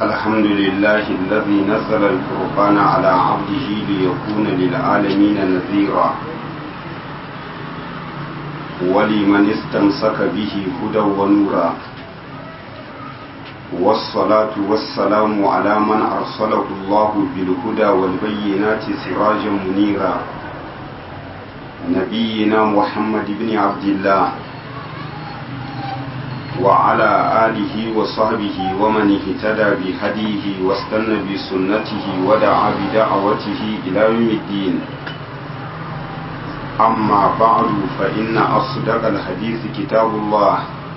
الحمد لله الذي نزل الفرقان على عبده ليكون للعالمين نذيرا ولمن استمسك به هدى ونورا والصلاة والسلام على من أرسله الله بالهدى والبينات سراجا منيرا نبينا محمد بن عبد الله وعلى آله وصحبه ومن اهتدى بهديه واستنى بسنته ودعا بدعوته إلى يوم الدين أما بعد فإن أصدق الحديث كتاب الله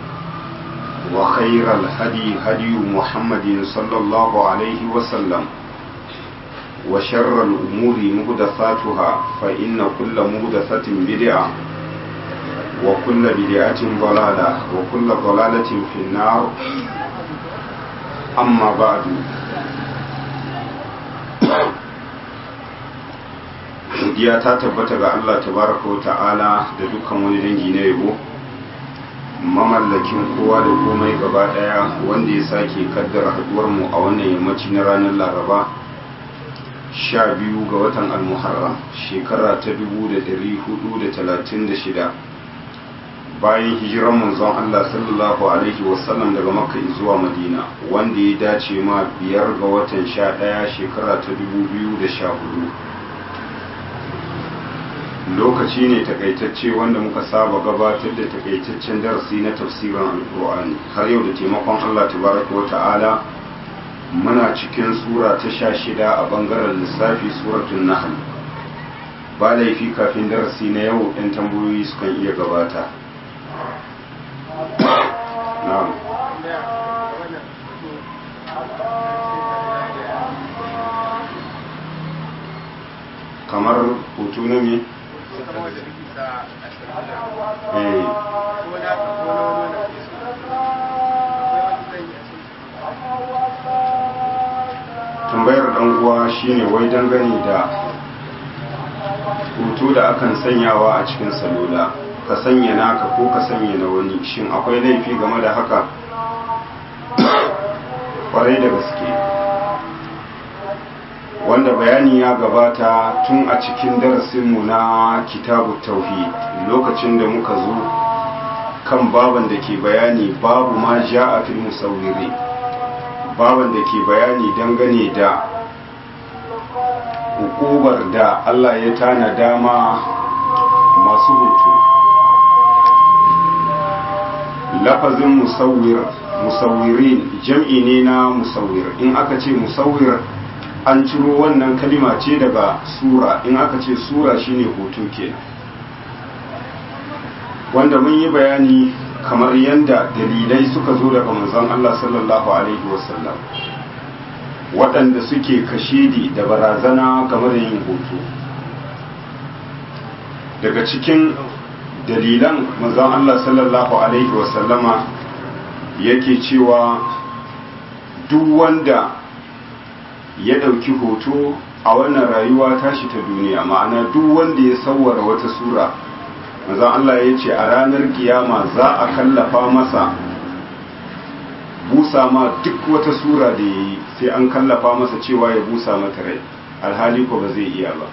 وخير الهدي هدي محمد صلى الله عليه وسلم وشر الأمور مهدثاتها فإن كل مهدثة بدعة وكل بدعة ضلالة وكل ضلالة في النار أما بعد godiya ta tabbata ga Allah tabaraka wa ta'ala da dukkan wani dangi na yabo mamallakin kowa da komai gaba daya wanda ya sake kaddara haduwar mu a wannan yammaci na ranar laraba sha biyu ga watan almuharram shekara ta 1436 bayan hijiran manzon Allah sallallahu alaihi wasallam daga makka zuwa madina wanda ya dace ma biyar ga watan sha daya shekara ta 2014 lokaci ne takaitacce wanda muka saba gabatar da takaitaccen darasi na tafsirin alkur'ani har yau da taimakon allah tabaraka wa ta'ala muna cikin sura ta sha shida a bangaren lissafi suratun nahl ba laifi kafin darasi na yau ɗan tambayoyi sukan iya gabata kamar hoto na me? tambayar dan uwa shine wai dangane da hoto da akan sanyawa a cikin salula ka sanya naka ko ka sanya na wani shin akwai laifi game da haka kwarai da gaske wanda bayani ya gabata tun a cikin darasinmu na kitabu tauhid lokacin da muka zo kan baban da ke bayani babu ma ja a fil musawwiri baban da ke bayani dangane da hukubar da Allah ya tana dama masu hoto lafazin musawwir musawwirin jam'i ne na musawwir in aka ce musawwir an ciro wannan kalima ce daga sura in aka ce sura shine hoto kenan wanda mun yi bayani kamar yadda dalilai suka zo daga manzon Allah sallallahu alaihi wasallam waɗanda suke kashedi da barazana game da yin hoto daga cikin dalilan manzon Allah sallallahu alaihi wasallama yake cewa duk wanda ya ɗauki hoto a wannan rayuwa tashi ta duniya ma'ana duk wanda ya sauwara wata sura manzon Allah ya ce a ranar kiyama za a kallafa masa busa ma duk wata sura da ya yi sai an kallafa masa cewa ya busa mata rai alhali ko ba zai iya ba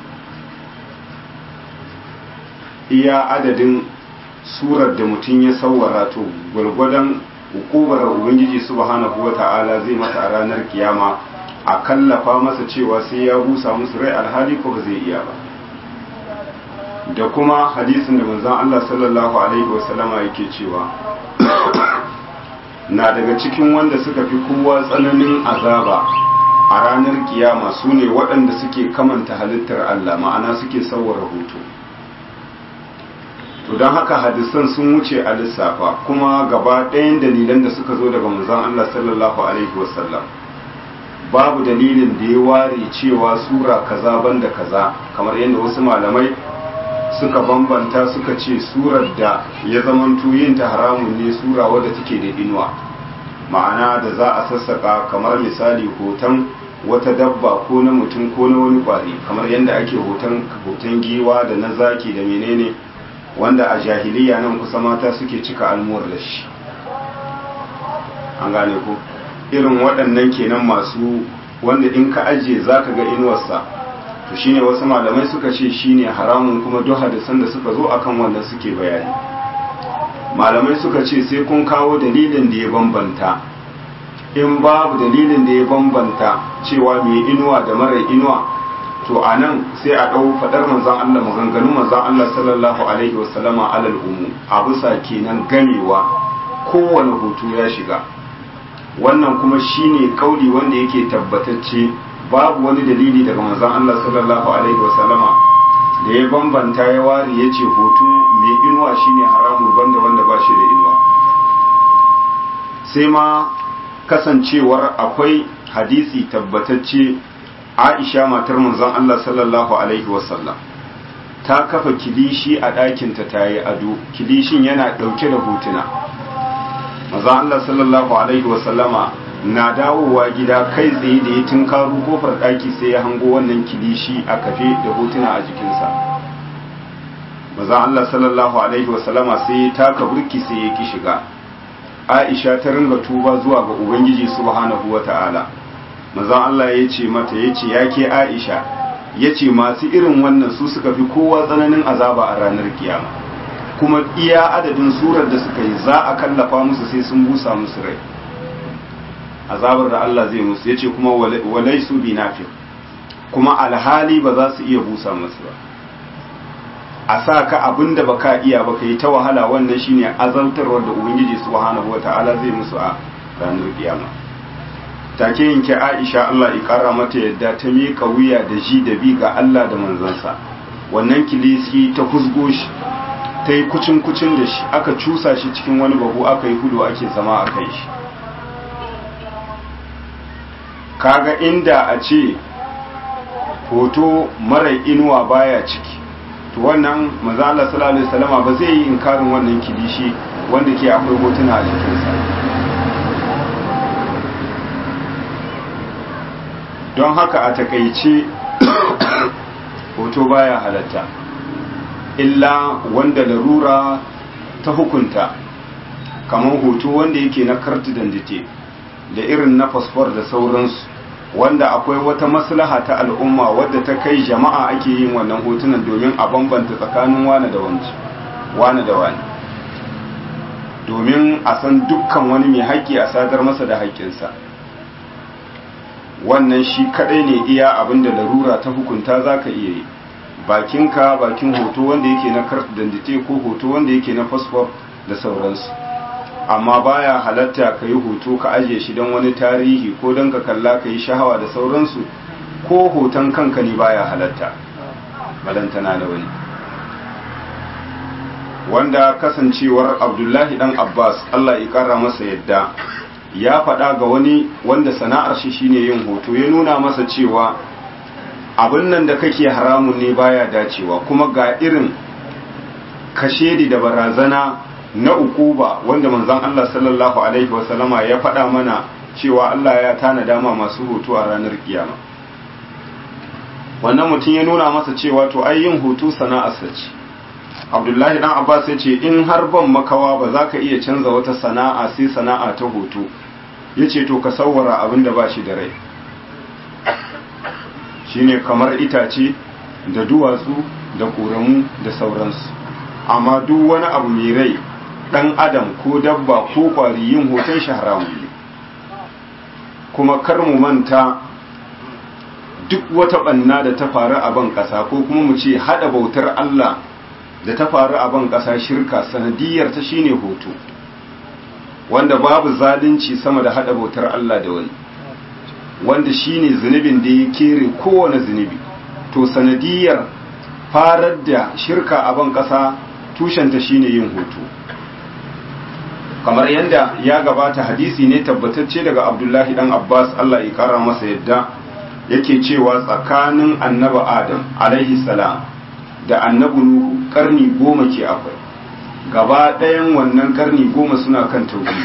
iya adadin surar da mutum ya sauwara to gwargwadon hukumar ubangiji subhanahu wata'ala zai mata a ranar kiyama a kallafa masa cewa sai ya busa musu rai alhali ko ba zai iya ba da kuma hadisin da manzon Allah sallallahu alaihi wasallama yake cewa na daga cikin wanda suka fi kowa tsananin azaba a ranar kiyama su ne waɗanda suke kamanta halittar Allah ma'ana suke sauwara hoto to don haka hadisan sun wuce a lissafa kuma gaba ɗayan dalilan da suka zo daga manzon Allah sallallahu alaihi wasallam babu dalilin da ya ware cewa sura kaza banda kaza kamar yadda wasu malamai suka bambanta suka ce surar da ya zamanto yin ta haramun ne sura wadda take da inuwa ma'ana da za a sassaka kamar misali hoton wata dabba ko na mutum ko na wani kwari kamar yadda ake hoton hoton giwa da na zaki da menene wanda a jahiliya nan kusa mata suke cika almuwar da shi an gane ku irin waɗannan kenan masu wanda in ka ajiye za ka ga inuwarsa to shine wasu malamai suka ce shine haramun kuma duk hadisan da suka zo akan wannan suke bayani malamai suka ce sai kun kawo dalilin da ya bambanta in babu dalilin da ya bambanta cewa mai inuwa da mara inuwa to a nan sai a ɗau faɗar manzan Allah maganganun manzan Allah sallallahu alaihi wasallama alal umu a bisa kenan gamewa kowane hutu ya shiga wannan kuma shine kauli wanda yake tabbatacce babu wani dalili daga manzan Allah sallallahu alaihi wasallama da ya bambanta ya ware ya ce hutu mai inuwa shine haramun banda wanda ba shi da inuwa sai ma kasancewar akwai hadisi tabbatacce aisha matar manzon Allah sallallahu alaihi wasallam ta kafa kilishi a ɗakinta ta yi ado kilishin yana ɗauke da hotuna manzon Allah sallallahu alaihi wasallama na dawowa gida kai tsaye da ya tunkaro kofar ɗaki sai ya hango wannan kilishi a kafe da hotuna a jikinsa manzon Allah sallallahu alaihi wasallama sai ya taka burki sai ya ki shiga aisha ta ringa tuba zuwa ga ubangiji subhanahu wata'ala manzon Allah ya ce mata ya ce ya ke aisha ya ce masu irin wannan su suka fi kowa tsananin azaba a ranar kiyama kuma iya adadin surar da suka yi za a kallafa musu sai sun busa musu rai azabar da Allah zai musu ya ce kuma walai su bi nafi kuma alhali ba za su iya busa musu ba a sa ka abin da baka iya ba ka yi ta wahala wannan shine azantarwar da ubangiji subhanahu wata'ala zai musu a ranar kiyama take yanke Aisha Allah ya kara mata yadda ta miƙa wuya da ji da bi ga Allah da manzansa wannan kilisi ta husgo shi ta yi kucin kucin da shi aka cusa shi cikin wani babu aka yi hudu ake zama a kai shi kaga inda a ce hoto mara inuwa baya ciki to wannan maza Allah sallallahu alaihi wasallama ba zai yi inkarin wannan kilishi wanda ke akwai hotuna a jikinsa don haka a takaice hoto baya halatta illa wanda larura ta hukunta kamar hoto wanda yake na kartu dandite da irin na fasfor da sauransu wanda akwai wata maslaha ta al'umma wadda ta kai jama'a ake yin wannan hotunan domin a bambanta tsakanin wane da wane da wani domin a san dukkan wani mai haƙƙi a sadar masa da haƙƙinsa wannan shi kadai ne iya abin da larura ta hukunta za ka iya yi bakinka bakin hoto wanda yake na kartu dandite ko hoto wanda yake na fasfor da sauransu amma baya halatta ka yi hoto ka ajiye shi don wani tarihi ko don ka kalla ka yi shahawa da sauransu ko hoton kanka ne baya halatta balantana da wani wanda kasancewar abdullahi dan abbas allah ya kara masa yadda ya faɗa ga wani wanda sana'ar shi shine yin hoto ya nuna masa cewa abin nan da kake haramun ne baya dacewa kuma ga irin kashedi da barazana na ukuba wanda manzon Allah sallallahu alaihi wasallama ya faɗa mana cewa Allah ya tana dama masu hoto a ranar kiyama wannan mutum ya nuna masa cewa to ai yin hoto sana'arsa ce Abdullahi dan Abbas ya ce in har ban makawa ba za ka iya canza wata sana'a sai sana'a ta hoto ya ce to ka sawwara abin da ba shi da rai shine kamar itace da duwatsu da ƙoramu da sauransu amma duk wani abu mai rai ɗan adam ko dabba ko ƙwari yin hoton shi haramu ne kuma kar mu manta duk wata ɓanna da ta faru a ban ƙasa ko kuma mu ce haɗa bautar Allah da ta faru a ban ƙasa shirka sanadiyar ta shine hoto wanda babu zalunci sama da haɗa bautar Allah da wani wanda shine zunubin da ya kere kowane zunubi to sanadiyar farar da shirka a ban ƙasa tushenta shine yin hoto kamar yadda ya gabata hadisi ne tabbatacce daga abdullahi dan abbas allah ya kara masa yadda yake cewa tsakanin annaba adam alaihi salam da annabi nuhu karni goma ke akwai gaba ɗayan wannan karni goma suna kan tauhidi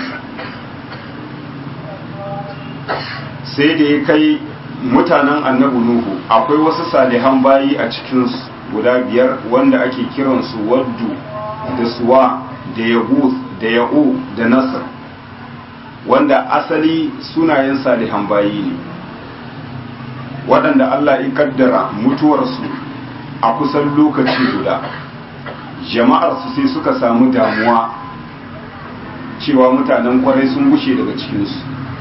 sai da ya kai mutanen annabi nuhu akwai wasu salihan bayi a cikin guda biyar wanda ake kiransu waddu da suwa da yahuth da ya'u da nasir wanda asali sunayen salihan bayi ne waɗanda Allah ya kaddara mutuwarsu a kusan lokaci guda jama'arsu sai suka samu damuwa cewa mutanen kwarai sun gushe daga cikinsu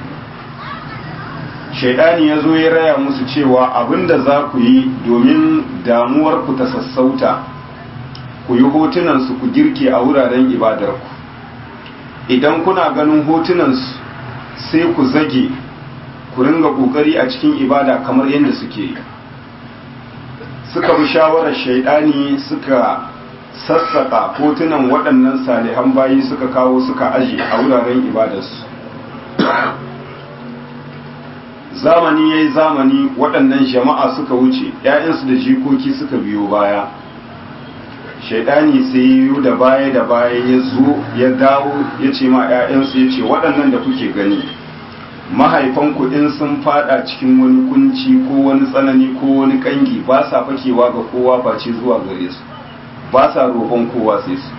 shaidani ya zo ya raya musu cewa abinda za ku yi domin damuwar ku ta sassauta ku yi hotunansu ku girke a wuraren ibadarku idan kuna ganin hotunansu sai ku zage ku ringa kokari a cikin ibada kamar yadda suke yi suka bi shawarar shaidani suka sassaka hotunan waɗannan salihan bayi suka kawo suka aje a wuraren ibadarsu zamani ya yi zamani waɗannan jama'a suka wuce ‘ya'yansu da jikoki suka biyo baya shaidani sai yi da baya da baya ya zo ya dawo ya ce ma ‘ya'yansu ya ce waɗannan da kuke gani mahaifanku in sun fada cikin wani kunci ko wani tsanani ko wani kangi ba sa fakewa ga kowa face zuwa gare su ba sa roƙon kowa sai su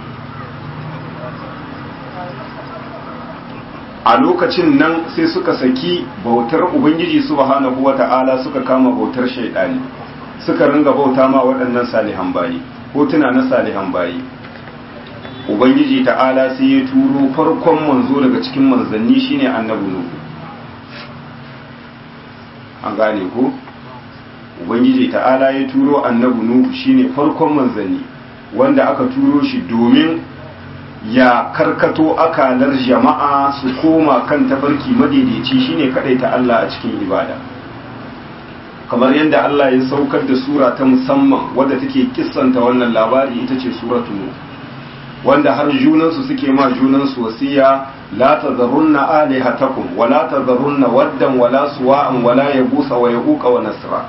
a lokacin nan sai suka saki bautar ubangiji subhanahu wata'ala suka kama bautar shaidani suka ringa bauta ma waɗannan salihan bayi hotuna na salihan bayi ubangiji ta'ala sai ya turo farkon manzo daga cikin manzanni shine annabi nuhu an gane ko ubangiji ta'ala ya turo annabi nuhu shine farkon manzanni wanda aka turo shi domin ya karkato akalar jama'a su koma kan tafarki madaidaici shine ta Allah a cikin ibada kamar yadda Allah ya saukar da sura ta musamman wadda take kissanta wannan labari ita ce suratu nuh wanda har junansu suke ma junansu wasiya la tadharunna alihatakum wa la tadharunna waddan wa la suwa'an wa la yabusa wa yaquqa wa nasra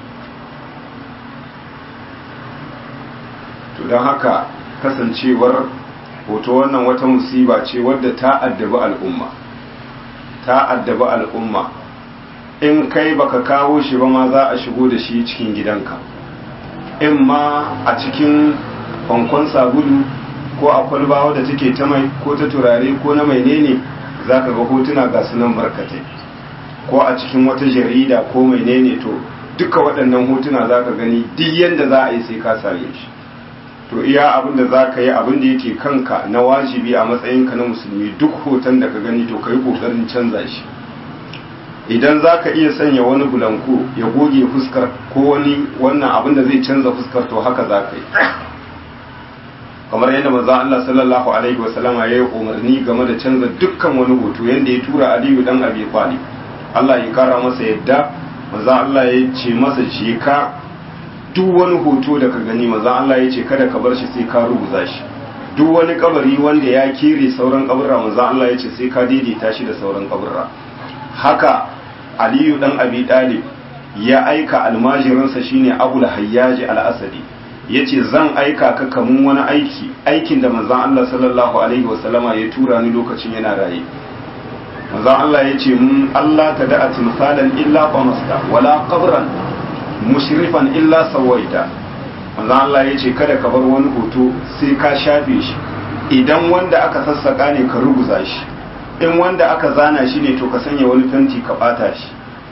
to dan haka kasancewar hoto wannan wata musiba ce wadda ta addabi al'umma ta addabi al'umma in kai baka kawo shi ba ma za a shigo da shi cikin gidanka in ma a cikin kwankwan sabulu ko a kwalba wadda take ta mai ko ta turare ko na mai ne za ka ga hotuna ga sunan barkatai ko a cikin wata jarida ko mai ne to duka waɗannan hotuna za ka gani duk yadda za a yi sai ka same shi to iya abin da za ka yi abin da yake kanka na wajibi a matsayinka na musulmi duk hoton da ka gani to ka yi ƙoƙarin canza shi idan za ka iya sanya wani bulanko ya goge fuskar ko wani wannan abin da zai canza fuskar to haka za ka yi kamar yadda manzon Allah sallallahu alaihi wasallama ya yi umarni game da canza dukkan wani hoto yadda ya tura Aliyu dan Abi Talib Allah ya kara masa yadda manzon Allah ya ce masa je ka duk wani hoto da ka gani manzon Allah ya ce kada ka bar shi sai ka rubuta shi duk wani kabari wanda ya kere sauran kaburra manzon Allah ya ce sai ka daidaita shi da sauran kaburra haka Aliyu dan Abi Talib ya aika almajirinsa shine Abul Hayyaj al-Asadi ya ce zan aika ka kamun wani aiki aikin da manzan Allah sallallahu Alaihi wasallama ya tura ni lokacin yana raye manzan Allah ya ce mun Allah ta da'a timsalan illa qamasta wala qabran mushrifan illa sawaita manzan Allah ya ce kada ka bar wani hoto sai ka shafe shi idan wanda aka sassaka ne ka ruguza shi in wanda aka zana shi ne to ka sanya wani fenti ka bata shi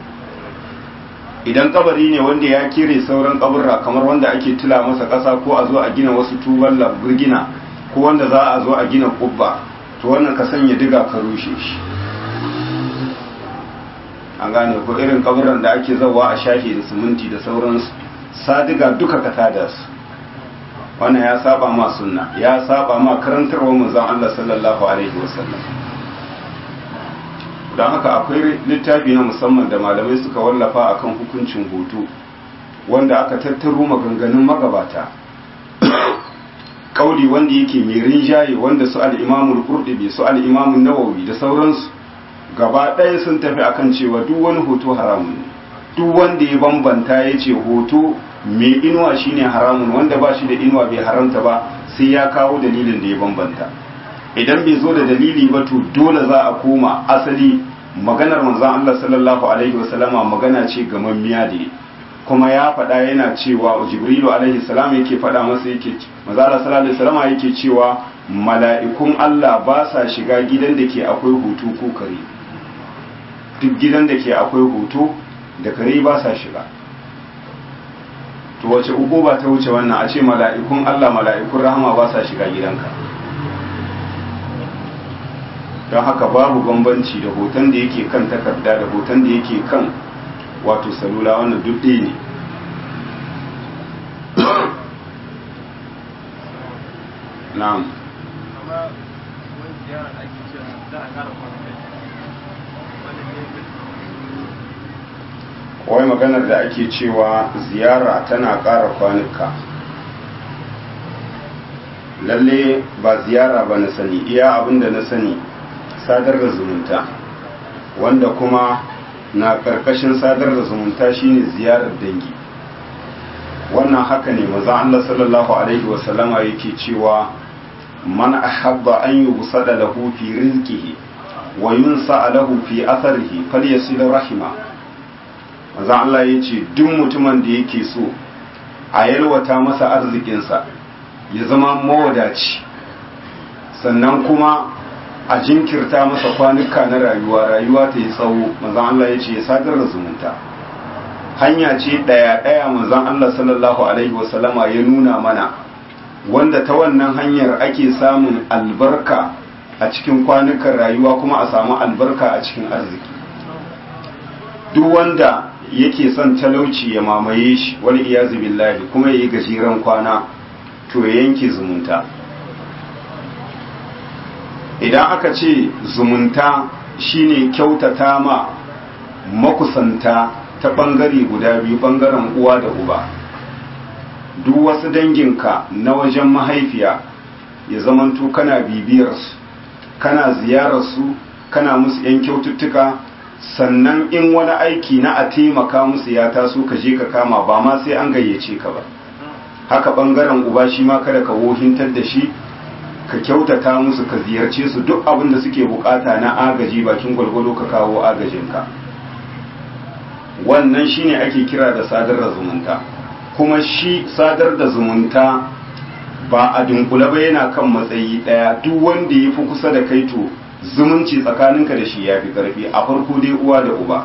idan kabari ne wanda ya kire sauran kaburra kamar wanda ake tula masa ƙasa ko a zo a gina wasu tuban burgina ko wanda za a zo a gina kubba to wannan ka sanya diga ka rushe shi an gane ko irin kaburran da ake zawa a shafe da siminti da sauransu sadiga duka ka tada su wannan ya saba ma sunna ya saba ma karantarwa manzon Allah sallallahu alaihi wasallam don haka akwai littafi na musamman da malamai suka wallafa akan hukuncin hoto wanda aka tattaro maganganun magabata kauli wanda yake mai rinjaye wanda su al'imamul kurɗibi su al'imamun nawawi da sauransu gaba ɗaya sun tafi akan cewa duk wani hoto haramun ne duk wanda ya bambanta ya ce hoto mai inuwa shine haramun wanda ba shi da inuwa bai haramta ba sai ya kawo dalilin da ya bambanta idan bai zo da dalili ba to dole za a koma asali maganar manzon Allah sallallahu alaihi wasallama magana ce gamammiya da kuma ya faɗa yana cewa jibrilu alaihi salam yake faɗa masa yake manzon Allah sallallahu alaihi wasallama yake cewa mala'ikun Allah ba sa shiga gidan da ke akwai hutu ko kare duk gidan da ke akwai hutu da kare ba sa shiga to wace uku ba ta wuce wannan a ce mala'ikun Allah mala'ikun rahama ba sa shiga gidanka don haka babu bambanci da hoton da yake kan takarda da hoton da yake kan wato salula wannan duk ɗaya ne na'am wai maganar da ake cewa ziyara tana ƙara kwanuka lalle ba ziyara ba na sani iya abinda na sani sadar da zumunta wanda kuma na ƙarƙashin sadar da zumunta shine ziyarar dangi wannan haka ne maza Allah sallallahu alaihi wasallama yake cewa man ahabba an yubsada lahu fi rizqihi wa yunsa lahu fi atharihi falyasil rahima maza Allah yace duk mutumin da yake so a yalwata masa arzikinsa ya zama mawadaci sannan kuma a jinkirta masa kwanuka na rayuwa rayuwa ta yi tsawo maza Allah yace ya sadar da zumunta hanya ce ɗaya ɗaya manzon Allah sallallahu alaihi wasallama ya nuna mana wanda ta wannan hanyar ake samun albarka a cikin kwanukan rayuwa kuma a samu albarka a cikin arziki duk wanda yake son talauci ya mamaye shi wani iyazu billahi kuma ya yi gajeren kwana to ya yanke zumunta idan aka ce zumunta shine kyautata ma makusanta ta ɓangare guda biyu ɓangaren uwa da uba duk wasu danginka na wajen mahaifiya ya zamanto kana bibiyarsu kana ziyararsu kana musu 'yan kyaututtuka sannan in wani aiki na a taimaka musu ya taso ka je ka kama ba ma sai an gayyace ka ba haka ɓangaren uba shi ma kada ka wohintar da shi ka kyautata musu ka ziyarce su duk abin da suke bukata na agaji bakin gwalgwalo ka kawo agajinka wannan shine ake kira da sadar da zumunta kuma shi sadar da zumunta ba a dunkule ba yana kan matsayi daya duk wanda ya fi kusa da kai to zumunci tsakaninka da shi ya fi karfi a farko dai uwa da uba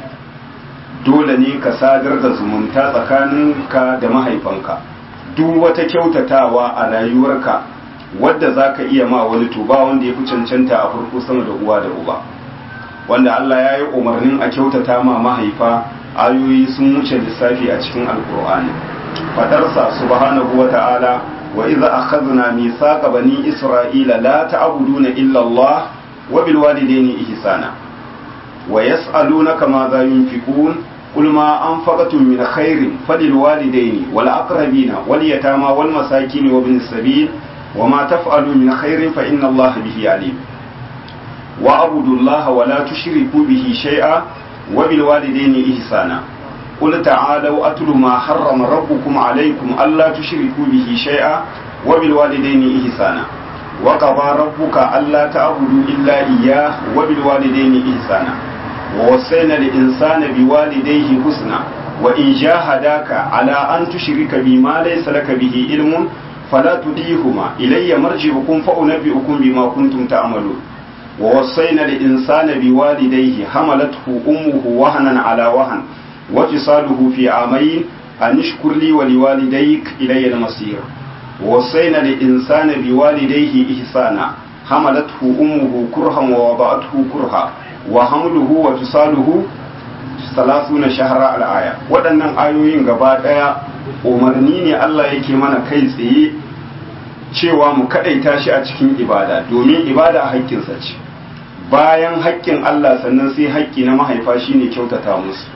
dole ne ka sadar da zumunta tsakaninka da mahaifanka duk wata kyautatawa a rayuwarka wadda za ka iya ma wani to ba wanda ya fi cancanta a farko sama da uwa da uba wanda Allah ya yi umarnin a kyautata ma mahaifa ayoyi sun wuce lissafi a cikin alkur'ani fadarsa subhanahu wa ta'ala wa idza akhadna mithaqa bani isra'ila la ta'buduna illa Allah wa bil walidayni ihsana wa yas'alunaka ma za yunfiqun قل ما أنفقتم من خير فللوالدين والأقربين واليتامى والمساكين وابن السبيل وما تفعلوا من خير فإن الله به عليم وأعبدوا الله ولا تشركوا به شيئا وبالوالدين إحسانا قل تعالوا أتل ما حرم ربكم عليكم ألا تشركوا به شيئا وبالوالدين إحسانا وقضى ربك ألا تعبدوا إلا إياه وبالوالدين إحسانا ووصينا الإنسان بوالديه حسنا وإن جاهداك على أن تشرك بما ليس لك به علم فلا تديهما إلي مرجعكم فأنبئكم بما كنتم تعملون ووصينا الإنسان بوالديه حملته أمه وهنا على وهن وفصاله في عامين أن اشكر لي ولوالديك إلي المصير ووصينا الإنسان بوالديه إحسانا حملته أمه كرها ووضعته كرها وحمله وفصاله ثلاثون شهرا الآية waɗannan ayoyin gaba ɗaya umarni ne Allah yake mana kai tsaye cewa mu kaɗaita shi a cikin ibada domin ibada haƙƙinsa ce bayan haƙƙin Allah sannan sai haƙƙi na mahaifa shine kyautata musu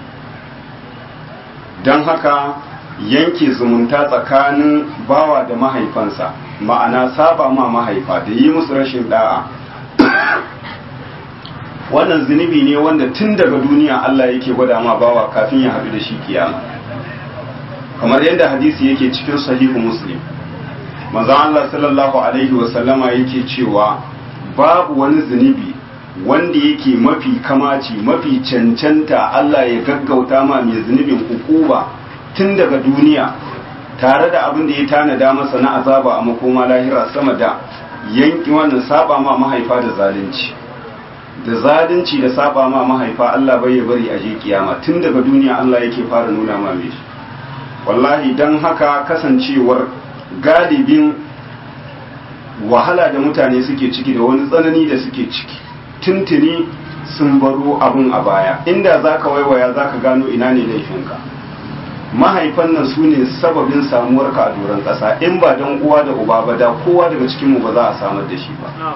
don haka yanke zumunta tsakanin bawa da mahaifansa ma'ana saba ma mahaifa da yi musu rashin da'a wannan zunubi ne wanda tun daga duniya Allah yake gwada ma bawa kafin ya haɗu da shi kiyama kamar yadda hadisi yake cikin sahihu muslim manzo Allah sallallahu alaihi wasallama yake cewa babu wani zunubi wanda yake mafi kamaci mafi cancanta Allah ya gaggauta ma mai zunubin hukuba tun daga duniya tare da abin da ya tanada masa na azaba a makoma lahira sama da yanki wannan saba ma mahaifa da zalunci da zalunci da saba ma mahaifa Allah bai ya bari a je kiyama tun daga duniya Allah yake fara nuna ma mai shi wallahi dan haka kasancewar galibin wahala da mutane suke ciki da wani tsanani da suke ciki tuntuni sun baro abun a baya inda zaka waiwaya zaka gano ina ne laifinka mahaifan nan su ne sababin samuwarka a doron ƙasa in ba don uwa da uba ba da kowa daga cikinmu ba za a samar da shi ba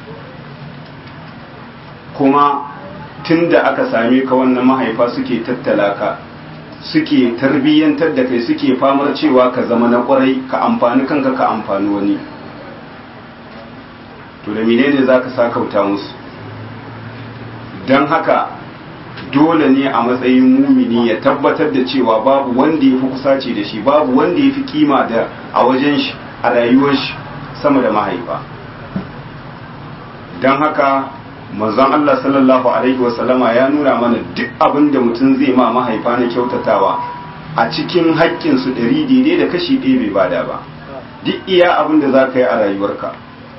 kuma tun da aka same ka wannan mahaifa suke tattala ka suke tarbiyyantar da kai suke famar cewa ka zama na kwarai ka amfani kanka ka amfani wani to da menene za ka sa kauta musu don haka dole ne a matsayin mumini ya tabbatar da cewa babu wanda ya fi kusaci da shi babu wanda ya fi kima da a wajen shi a rayuwar shi sama da mahaifa don haka manzon Allah sallallahu alaihi wasallama ya nuna mana duk abin da mutum zai ma mahaifa na kyautatawa a cikin haƙƙinsu ɗari daidai da kashi ɗaya bai bada ba duk iya abin da za ka yi a rayuwarka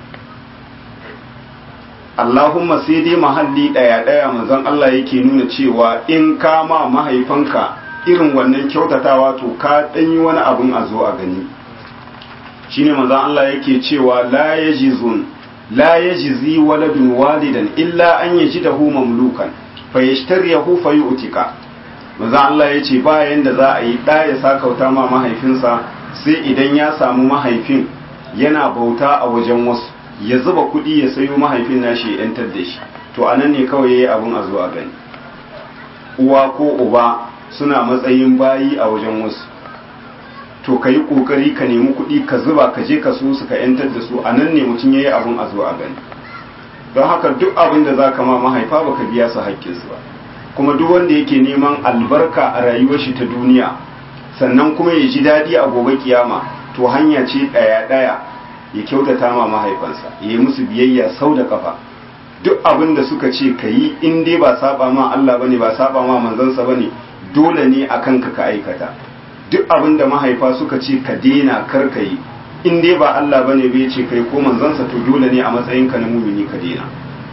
Allahumma sai dai mahalli ɗaya ɗaya manzon Allah yake nuna cewa in ka ma mahaifanka irin wannan kyautatawa to ka ɗanyi wani abun a zo a gani shine manzon Allah yake cewa la yajizun la yajzi waladun walidan illa an yajidahu mamlukan fayashtariyahu fayu'tika manzon Allah yace ba yanda za a yi ɗa ya sakauta ma mahaifinsa sai idan ya samu mahaifin yana bauta a wajen wasu ya zuba kuɗi ya sayo mahaifin nashi ya yantar da shi to anan ne kawai yayi abun a zo a gani uwa ko uba suna matsayin bayi a wajen wasu to ka yi ƙoƙari ka nemi kuɗi ka zuba ka je ka so su ka yantar da su a nan ne mutum ya yi abun a zo a gani don haka duk abin da za ka ma mahaifa ba ka biya su haƙƙinsu ba kuma duk wanda yake neman albarka a rayuwar shi ta duniya sannan kuma ya ji daɗi a gobe kiyama to hanya ce ɗaya-ɗaya ya kyautata ma mahaifansa ya yi musu biyayya sau da kafa duk abin da suka ce ka yi in dai ba saba ma Allah bane ba saba ma manzansa bane dole ne a kanka ka aikata duk abin da mahaifa suka ce ka daina kar ka yi in dai ba Allah bane bai ce kai ko manzansa to dole ne a matsayin ka na mumini ka daina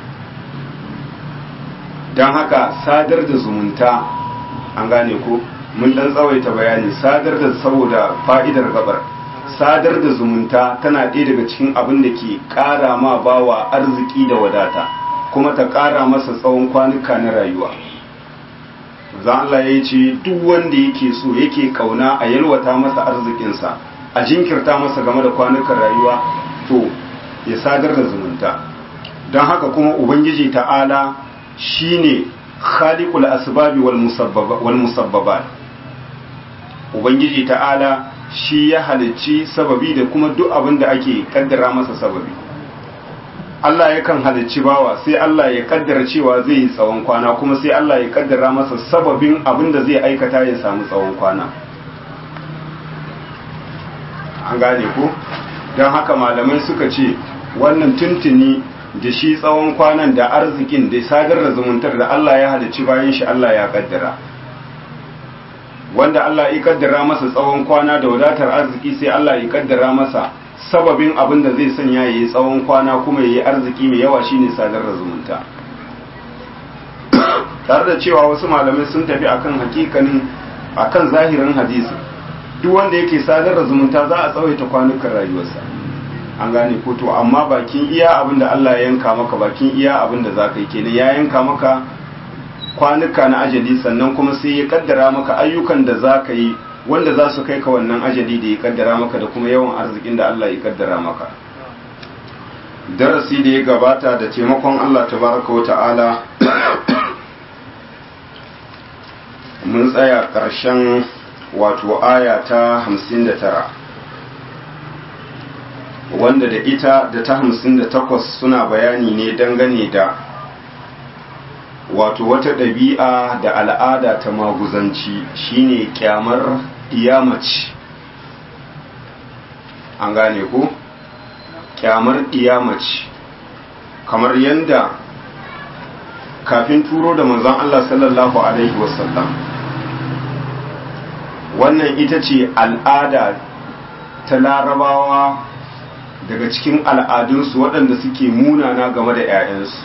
dan haka sadar da zumunta an gane ko mun dan tsawaita bayani sadar da saboda fa'idar gabar sadar da zumunta tana ɗaya daga cikin abin da ke ƙara ma bawa arziki da wadata kuma ta ƙara masa tsawon kwanuka na rayuwa za Allah ya ce duk wanda yake so yake kauna a yalwata masa arzikinsa a jinkirta masa game da kwanukan rayuwa to ya sadar da zumunta don haka kuma ubangiji ta'ala shine khaliqul asbabi wal musabbabat ubangiji ta'ala shi ya halicci sababi da kuma duk abin da ake kaddara masa sababi Allah yakan halicci bawa sai Allah ya kaddara cewa zai yi tsawon kwana kuma sai Allah ya kaddara masa sababin abin da zai aikata ya samu tsawon kwana an gane ko don haka malamai suka ce wannan tuntuni da shi tsawon kwanan da arzikin da sadar da zumuntar da Allah ya halicci bayan shi Allah ya kaddara wanda Allah ya kaddara masa tsawon kwana da wadatar arziki sai Allah ya kaddara masa sababin abin da zai sanya yayi tsawon kwana kuma yayi arziki mai yawa shine sadar da zumunta tare da cewa wasu malamai sun tafi akan hakikanin akan zahirin hadisi duk wanda yake sadar da zumunta za a tsawaita kwanukan rayuwarsa an gane ko to amma bakin iya abin da Allah ya yanka maka bakin iya abin da zaka yi kenan ya yanka maka kwanuka na ajali sannan kuma sai ya kaddara maka ayyukan da za ka yi wanda za su kai ka wannan ajali da ya kaddara maka da kuma yawan arzikin da Allah ya kaddara maka darasi da ya gabata da taimakon Allah tabaraka wa ta'ala mun tsaya ƙarshen wato aya ta hamsin da tara wanda da ita da ta hamsin da takwas suna bayani ne dangane da wato wata ɗabi'a da al'ada ta maguzanci shine kyamar iyamaci an gane ku kyamar iyamaci kamar yadda kafin turo da manzon Allah sallallahu alaihi wasallam wannan ita ce al'ada ta larabawa daga cikin al'adunsu waɗanda suke munana game da 'ya'yansu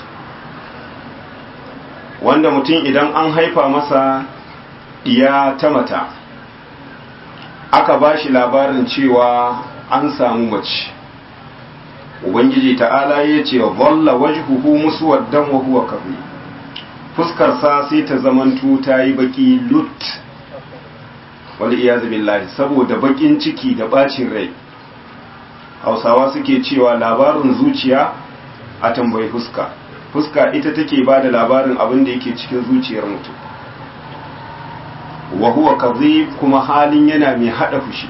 wanda mutum idan an haifa masa ɗiya ta mata aka ba shi labarin cewa an samu mace ubangiji ta'ala ya ce zalla wajhuhu muswaddan wa huwa kabri fuskarsa sai ta zamanto ta yi baki lut wal iyazu billahi saboda bakin ciki da bacin rai hausawa suke cewa labarin zuciya a tambayi fuska fuska ita take ba da labarin abin da yake cikin zuciyar mutum wa huwa kadhib kuma halin yana mai hada fushi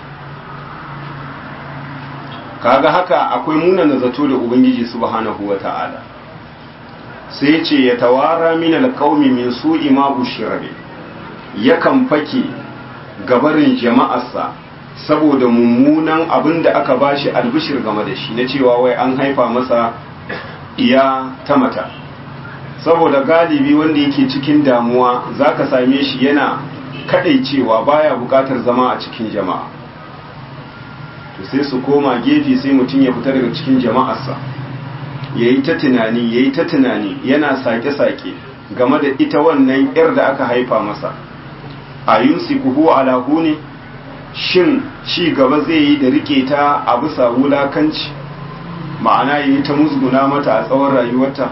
kaga haka akwai munana zato da ubangiji subhanahu wata'ala sai ce ya tawara min alqaumi min su'i ma bushira yakan fake gabarin jama'arsa saboda mummunan abin da aka bashi albishir game da shi na cewa wai an haifa masa iya ta mata saboda galibi wanda yake cikin damuwa zaka same shi yana kadaicewa baya bukatar zama a cikin jama'a to sai su koma gefe sai mutum ya fita daga cikin jama'arsa ya yi ta tunani ya yi ta tunani yana sake-sake game da ita wannan yar da aka haifa masa a yunsi kuhu alahu ne shin ci gaba zai yi da rike ta a bisa wulakanci ma'ana yi ta musguna mata a tsawon rayuwarta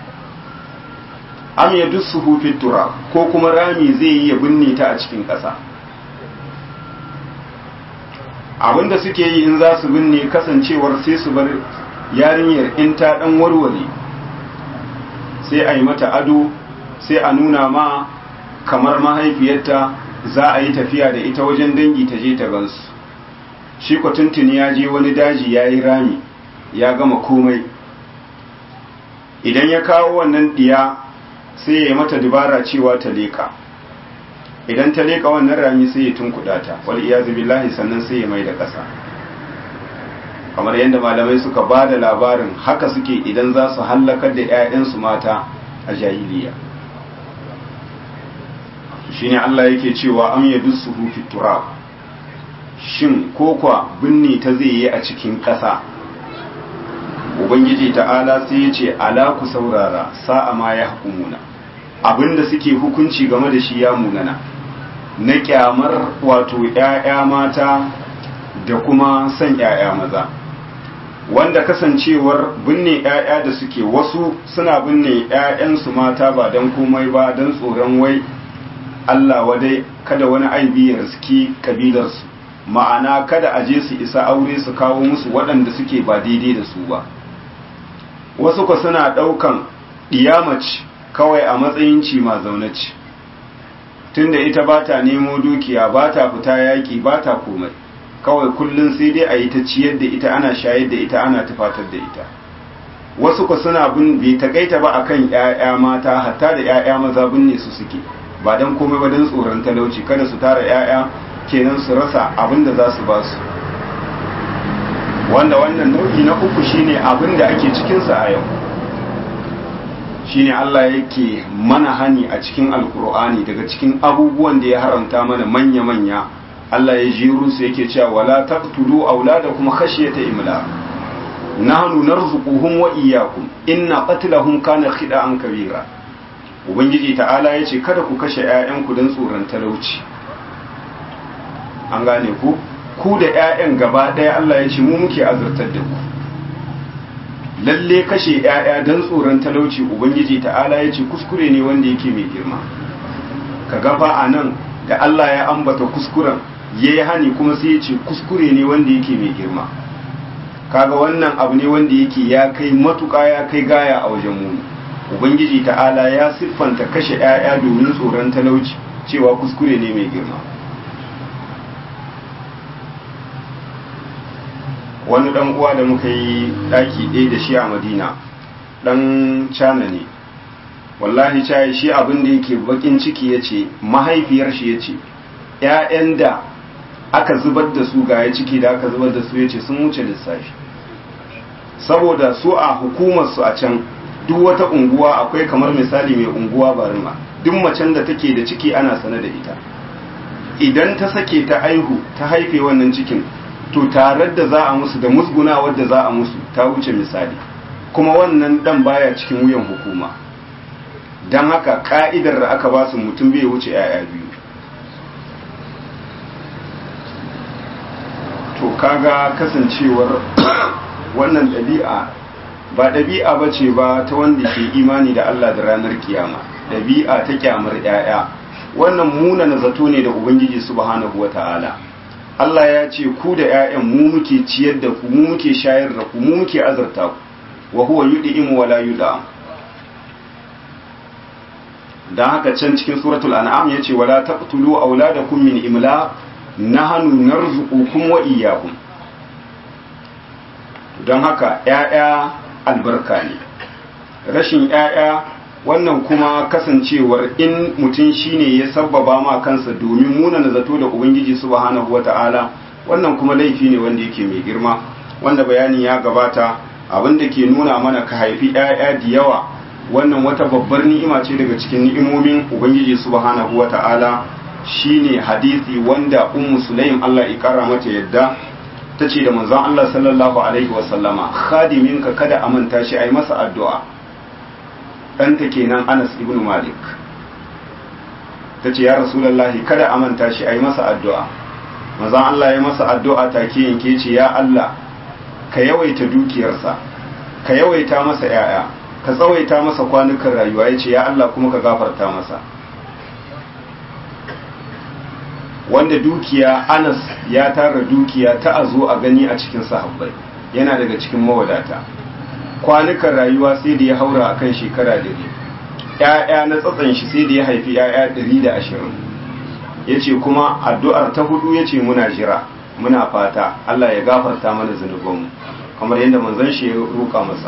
am ya dusu hufin tura ko kuma rami zai yi ya binne ta a cikin ƙasa abinda suke yi in za su binne kasancewar sai su bar yarinyar in ta dan warware sai a yi mata ado sai a nuna ma kamar mahaifiyarta za a yi tafiya da ita wajen dangi ta je ta gansu shi tuntuni ya je wani daji ya yi rami ya gama komai idan ya kawo wannan diya sai ya yi mata dubara cewa ta leka idan ta leka wannan rami sai ya tunkuɗa ta wal iyazu billahi sannan sai ya mai da ƙasa kamar yadda malamai suka ba da labarin haka suke idan za su hallakar da 'ya'yansu mata a jahiliya shine Allah yake cewa am yadussu fi turab shin kokwa binne ta zai yi a cikin ƙasa ubangiji ta'ala sai ya ce ala ku saurara sa'a ma ya hukumuna abinda suke hukunci game da shi ya munana na kyamar wato ‘ya'ya mata da kuma son ‘ya'ya maza wanda kasancewar binne ‘ya'ya da suke wasu suna binne ‘ya'yansu mata ba don komai ba don tsoron wai Allah wadai kada wani aibi ya riski kabilarsu ma'ana kada a je su isa aure su kawo musu waɗanda suke ba daidai da su ba wasu kwa suna ɗaukan ɗiyamaci kawai a matsayin ci ma zaunaci tunda ita ba ta nemo dukiya ba ta fita yaƙi ba ta komai kawai kullum sai dai a yi ta ciyar da ita ana shayar da ita ana tufatar da ita wasu ku suna bin bai takaita ba akan ƴaƴa mata hatta da ƴaƴa maza binne su suke ba dan komai ba dan tsoron talauci kada su tara ƴaƴa kenan su rasa abin da za su ba su wanda wannan nau'i na uku shine abin da ake cikin sa a yau shine Allah yake mana hani a cikin alkur'ani daga cikin abubuwan da ya haramta mana manya-manya Allah ya jiru su yake cewa wala taqtulu auladakum khashyata imlaq nahnu narzuquhum wa iyyakum inna qatlahum kana khida'an kabira ubangiji ta'ala yace kada ku kashe ƴaƴanku don tsoron talauci an gane ku ku da ƴaƴan gaba ɗaya Allah ya ce mu muke azurtar da ku lalle kashe ‘ya'ya don tsoron talauci ubangiji ta'ala ya ce kuskure ne wanda yake mai girma ka gafa a nan da Allah ya ambata kuskuren ya yi hani kuma sai ya ce kuskure ne wanda yake mai girma kaga wannan abu ne wanda yake ya kai matuƙa ya kai gaya a wajen muni ubangiji ta'ala ya siffanta kashe ‘ya'ya domin tsoron talauci cewa kuskure ne mai girma wani dan uwa da muka yi daki ɗaya da shi a madina dan cana ne wallahi cayi shi abin da yake bakin ciki ya ce mahaifiyar shi ya ce ‘ya'yan da aka zubar da su ga ya ciki da aka zubar da su ya ce sun wuce lissafi saboda su a hukumarsu a can duk wata unguwa akwai kamar misali mai unguwa barima duk macen da take da ciki ana sane da ita idan ta sake ta aihu ta haife wannan cikin to tare da za a musu da musguna wadda za a musu ta wuce misali kuma wannan dan baya cikin wuyan hukuma don haka ka'idar da aka ba su mutum bai wuce 'ya'ya biyu to kaga kasancewar wannan ɗabi'a ba ɗabi'a ba ce ba ta wanda ke imani da Allah da ranar kiyama ɗabi'a ta kyamar 'ya'ya wannan muna zato ne da ubangiji subhanahu wa ta'ala Allah ya ce ku da 'ya'yan mu muke ciyar da ku mu muke shayar da ku mu muke azarta ku wa huwa yud'imu wa la yud'am dan haka can cikin suratul an'am yace wala taqtulu auladakum min imla nahnu narzuqukum wa iyyakum dan haka 'ya'ya albarka ne rashin 'ya'ya wannan kuma kasancewar in mutum shine ya sabbaba ma kansa domin munana zato da ubangiji subhanahu wata'ala wannan kuma laifi ne wanda yake mai girma wanda bayani ya gabata abinda ke nuna mana ka haifi 'ya'ya da yawa wannan wata babbar ni'ima ce daga cikin ni'imomin ubangiji subhanahu wata'ala shine hadisi wanda ummu sulaim Allah ya kara mata yadda ta ce da manzon Allah sallallahu alaihi wasallama khadiminka kada a manta shi ai masa addu'a ɗanta kenan Anas ibn Malik ta ce ya rasulallahi kada a manta shi ai masa addu'a manzon Allah ya masa addu'a take yanke ce ya Allah ka yawaita dukiyarsa ka yawaita masa ‘ya'ya ka tsawaita masa kwanukan rayuwa ya ce ya Allah kuma ka gafarta masa wanda dukiya anas ya tara dukiya ta a zo a gani a cikin sahabbai yana daga cikin mawadata kwanukan rayuwa sai da ya haura akan shekara dari ‘ya'ya na tsatsan shi sai da ya haifi ‘ya'ya ɗari da ashirin ya ce kuma addu'ar ta hudu ya ce muna jira muna fata Allah ya gafarta mana zunubanmu kamar yadda manzon shi ya roƙa masa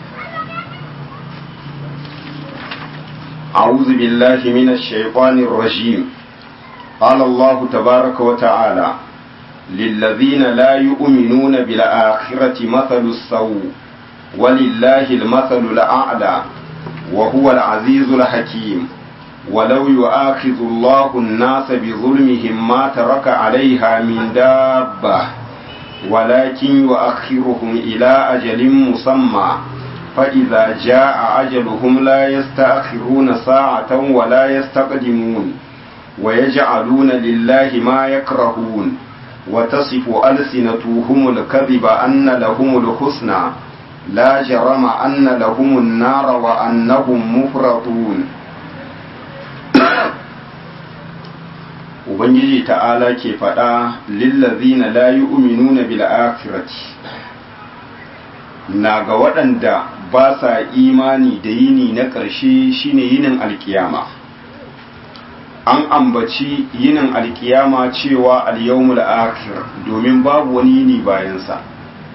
أعوذ بالله من الشيطان الرجيم قال الله تبارك وتعالى للذين لا يؤمنون بالآخرة مثل السوء ولله المثل الأعلى وهو العزيز الحكيم ولو يؤاخذ الله الناس بظلمهم ما ترك عليها من دابة ولكن يؤخرهم إلى أجل مسمى فإذا جاء أجلهم لا يستأخرون ساعة ولا يستقدمون ويجعلون لله ما يكرهون وتصف ألسنتهم الكذب أن لهم الحسنى لا جرم أن لهم النار وأنهم مفرطون Ubangiji ta'ala ke faɗa lillazina la yu'minuna bil akhirati na ga waɗanda ba sa imani da yini na ƙarshe shine yinin alkiyama an ambaci yinin alkiyama cewa alyawmul akhir domin babu wani yini bayansa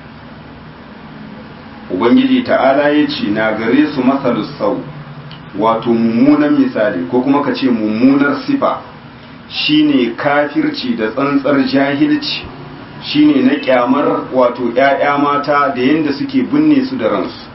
ubangiji ta'ala ya ce na gare su masalus sau wato mummunan misali ko kuma ka ce mummunar sifa shine kafirci da tsantsar jahilci shine na kyamar wato ‘ya'ya mata da yadda suke binne su da ransu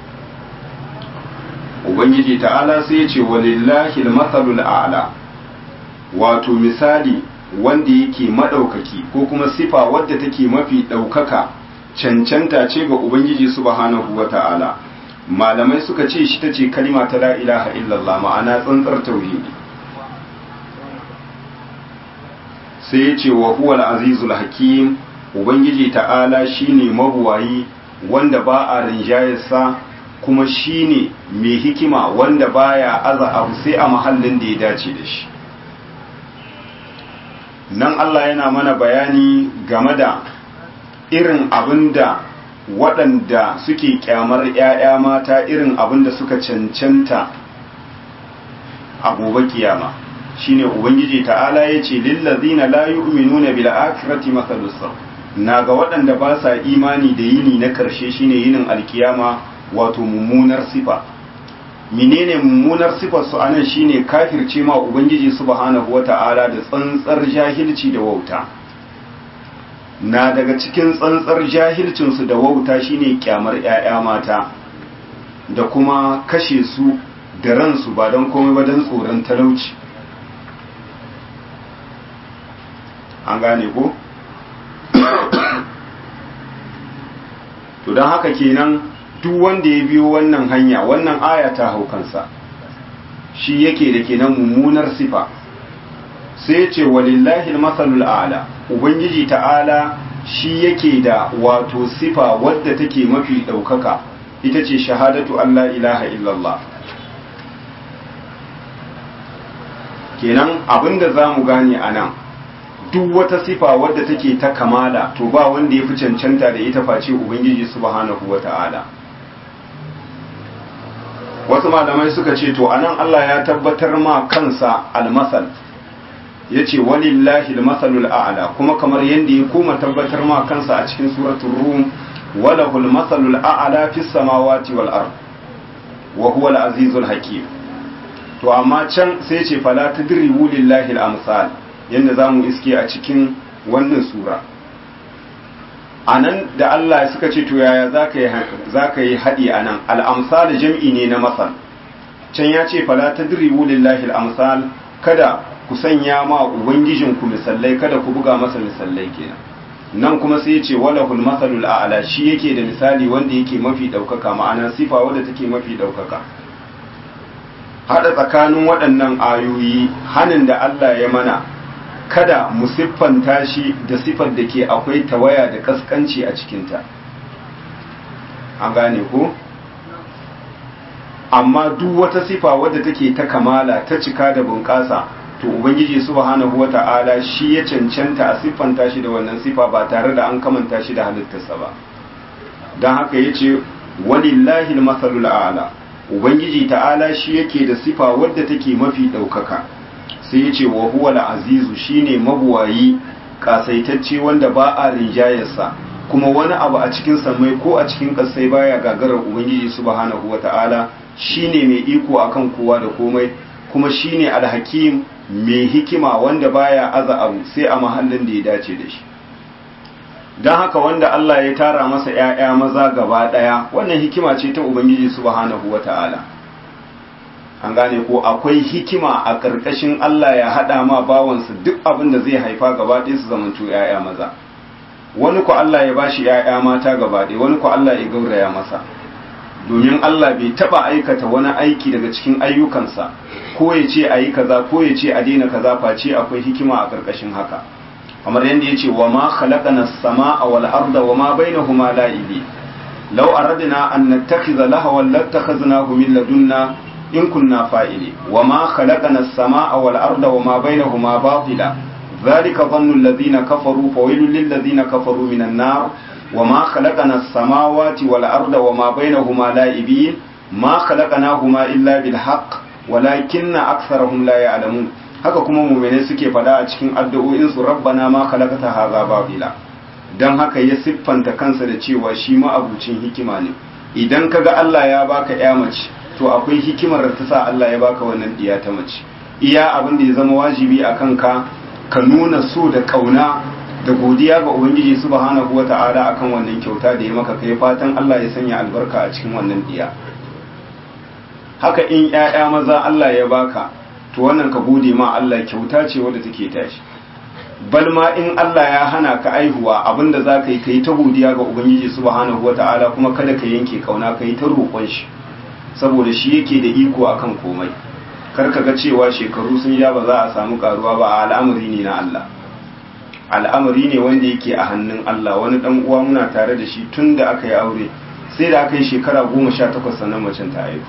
ubangiji ta'ala sai ya ce walillahi matsalul a'la wato misali wanda yake maɗaukaki ko kuma sifa wadda take mafi ɗaukaka cancanta ce ga ubangiji subhanahu wa ta'ala malamai suka ce shi ta ce kalima ta la ilaha illallah ma'ana tsantsar tauhidi sai ya ce wa huwa azizul hakim ubangiji ta'ala shine mabuwayi wanda ba a rinjayarsa kuma shine mai hikima wanda baya aza abu sai a mahallin da ya dace da shi nan Allah yana mana bayani game da irin abinda waɗanda suke kyamar 'ya'ya mata irin abinda suka cancanta a gobe kiyama shine ubangiji ta'ala yace lillazina la yu'minuna bil akhirati mathalus na ga waɗanda ba sa imani da yini na karshe shine yinin alkiyama wato mummunar sifa menene mummunar sifar su anan shine kafirce ma ubangiji subhanahu wata'ala da tsantsar jahilci da wauta na daga cikin tsantsar jahilcin su da wauta shine kyamar 'ya'ya mata da kuma kashe su da ransu ba don komai ba don tsoron talauci an gane ko to don haka kenan duk wanda ya biyo wannan hanya wannan aya ta hau kansa shi yake da kenan mummunar sifa sai ya ce walillahi masalul a'la ubangiji ta'ala shi yake da wato sifa wadda take mafi ɗaukaka ita ce shahadatu Allah ilaha illallah kenan abinda za mu gane a nan duk wata sifa wadda take ta kamala to ba wanda ya fi cancanta da ita face ubangiji subhanahu wa ta'ala wasu malamai suka ce to anan Allah ya tabbatar ma kansa almasal ya ce walillahi almasalul a'la kuma kamar yadda ya koma tabbatar ma kansa a cikin suratul rum walahul masalul a'la fis samawati wal ard wa huwa al-azizul hakim to amma can sai ce fala tadribu lillahi al-amsal yanda zamu iske a cikin wannan sura anan da Allah suka ce to yaya zaka yi zaka yi hadi anan al-amsal jam'i ne na masal can ya ce fala tadribu lillahi al-amsal kada ku sanya ma ubangijinku misallai kada ku buga masa misallai kenan nan kuma sai ya ce walahul masalul a'la shi yake da misali wanda yake mafi daukaka ma'ana sifa wadda take mafi daukaka hada tsakanin waɗannan ayoyi hanin da Allah ya mana kada mu siffanta shi da sifar da ke akwai tawaya da kaskanci a cikinta an gane ko amma duk wata sifa wadda take ta kamala ta cika da bunƙasa to ubangiji subhanahu wata'ala shi ya cancanta a siffanta shi da wannan sifa ba tare da an kamanta shi da halittarsa ba don haka ya ce walillahi masalul a'la ubangiji ta'ala shi yake da sifa wadda take mafi ɗaukaka sai ya ce wa huwa azizu shine mabuwayi kasaitacce wanda ba a rinjayarsa kuma wani abu a cikin samai ko a cikin kasai baya gagarar ubangiji subhanahu wata'ala shine mai iko akan kowa da komai kuma shine alhakim mai hikima wanda baya aza abu sai a mahallin da ya dace da shi don haka wanda Allah ya tara masa ‘ya'ya maza gaba ɗaya wannan hikima ce ta Ubangiji subhanahu wa ta'ala an gane ko akwai hikima a ƙarƙashin Allah ya haɗa ma bawansa duk abin da zai haifa gaba ɗaya su zamanto ‘ya'ya maza wani ku Allah ya bashi ‘ya'ya mata gaba ɗaya wani ku Allah ya gauraya masa domin Allah bai taba aikata wani aiki daga cikin ayyukansa ko ya ce a yi kaza ko ya ce a daina kaza face akwai hikima a ƙarƙashin haka kamar yadda ya ce wa ma khalaqana as-samaa wal arda wa ma bainahuma la'ibi law aradna an nattakhidha lahawan lattakhadnahu min ladunna in kunna fa'ili wa ma khalaqana as-samaa wal arda wa ma bainahuma batila dhalika dhannu alladhina kafaru fawailul lil ladhina kafaru minan nar وما خلقنا السماوات والأرض وما بينهما لاعبين ما خلقناهما إلا بالحق ولكن أكثرهم لا يعلمون haka kuma mumene suke fada a cikin addu'o'in su rabbana ma khalaqata hadha babila dan haka ya siffanta kansa da cewa shi ma abucin hikima ne idan kaga Allah ya baka ya mace to akwai hikimar da ta sa Allah ya baka wannan diya ta mace iya abin da ya zama wajibi akan ka ka nuna so da kauna da godiya ga ubangiji subhanahu wata'ala akan wannan kyauta da ya maka kai fatan Allah ya sanya albarka a cikin wannan diya haka in ƴaƴa maza Allah ya baka to wannan ka gode ma Allah kyauta ce wadda take tashi bal ma in Allah ya hana ka aihuwa abinda za ka yi ka yi ta godiya ga ubangiji subhanahu wata'ala kuma kada ka yanke kauna ka yi ta roƙon shi saboda shi yake da iko akan komai kar ka ga cewa shekaru sun ja ba za a samu karuwa ba a al'amari ne na Allah al'amari ne wanda yake a hannun Allah wani dan uwa muna tare da shi tun da aka yi aure sai da aka yi shekara goma sha takwas sannan macen ta haihu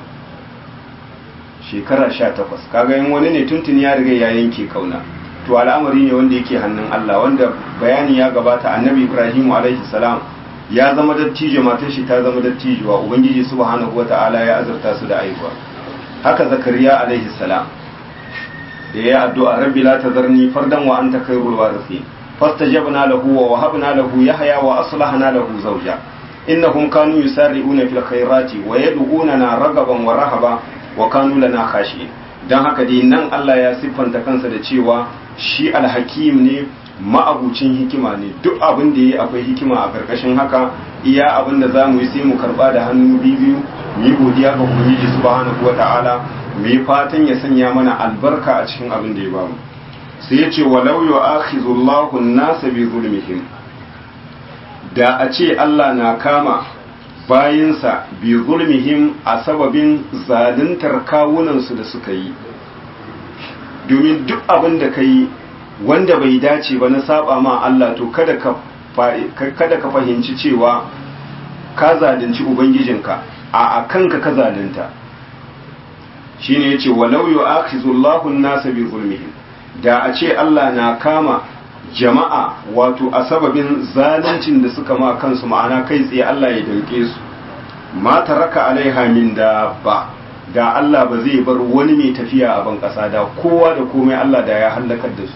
shekara sha takwas kaga yin wani ne tuntun ya riga ya yanke kauna to al'amari ne wanda yake hannun Allah wanda bayani ya gabata annabi Ibrahim alaihi salam ya zama dattijo matar shi ta zama dattijuwa ubangiji subhanahu wata'ala ya azurta su da aihuwa haka zakariya alaihi salam da ya addu'a rabbi la tazarni fardan wa anta khairul warithin fastajabna lahu wa wahabna lahu yahya wa aslahna lahu zawja innahum kanu yusarri'una fil khairati wa yad'unana ragaban wa rahaba wa kanu lana khashi'in dan haka dai nan Allah ya siffanta kansa da cewa shi alhakim ne ma'abucin hikima ne duk abin da yi akwai hikima a karkashin haka iya abin da za mu yi sai mu karba da hannu biyu mu yi godiya ga ubangiji subhanahu wata'ala mu yi fatan ya sanya mana albarka a cikin abin da ya bamu sai ya ce walau yu'akhizullahu an-nasa bi zulmihim da a ce Allah na kama bayinsa bi zulmihim a sababin zaluntar kawunansu da suka yi domin duk abin da ka yi wanda bai dace ba na saba ma Allah to kada ka kada ka fahimci cewa ka zalunci ubangijinka a kanka ka zalunta shine yace walau yu'akhizullahu an-nasa bi zulmihim da a ce Allah na kama jama'a wato a sababin zaluncin da suka ma kansu ma'ana kai tsaye Allah ya danke su ma taraka alaiha min dabba da Allah ba zai bar wani mai tafiya a ban kasa da kowa da komai Allah da ya halakar da su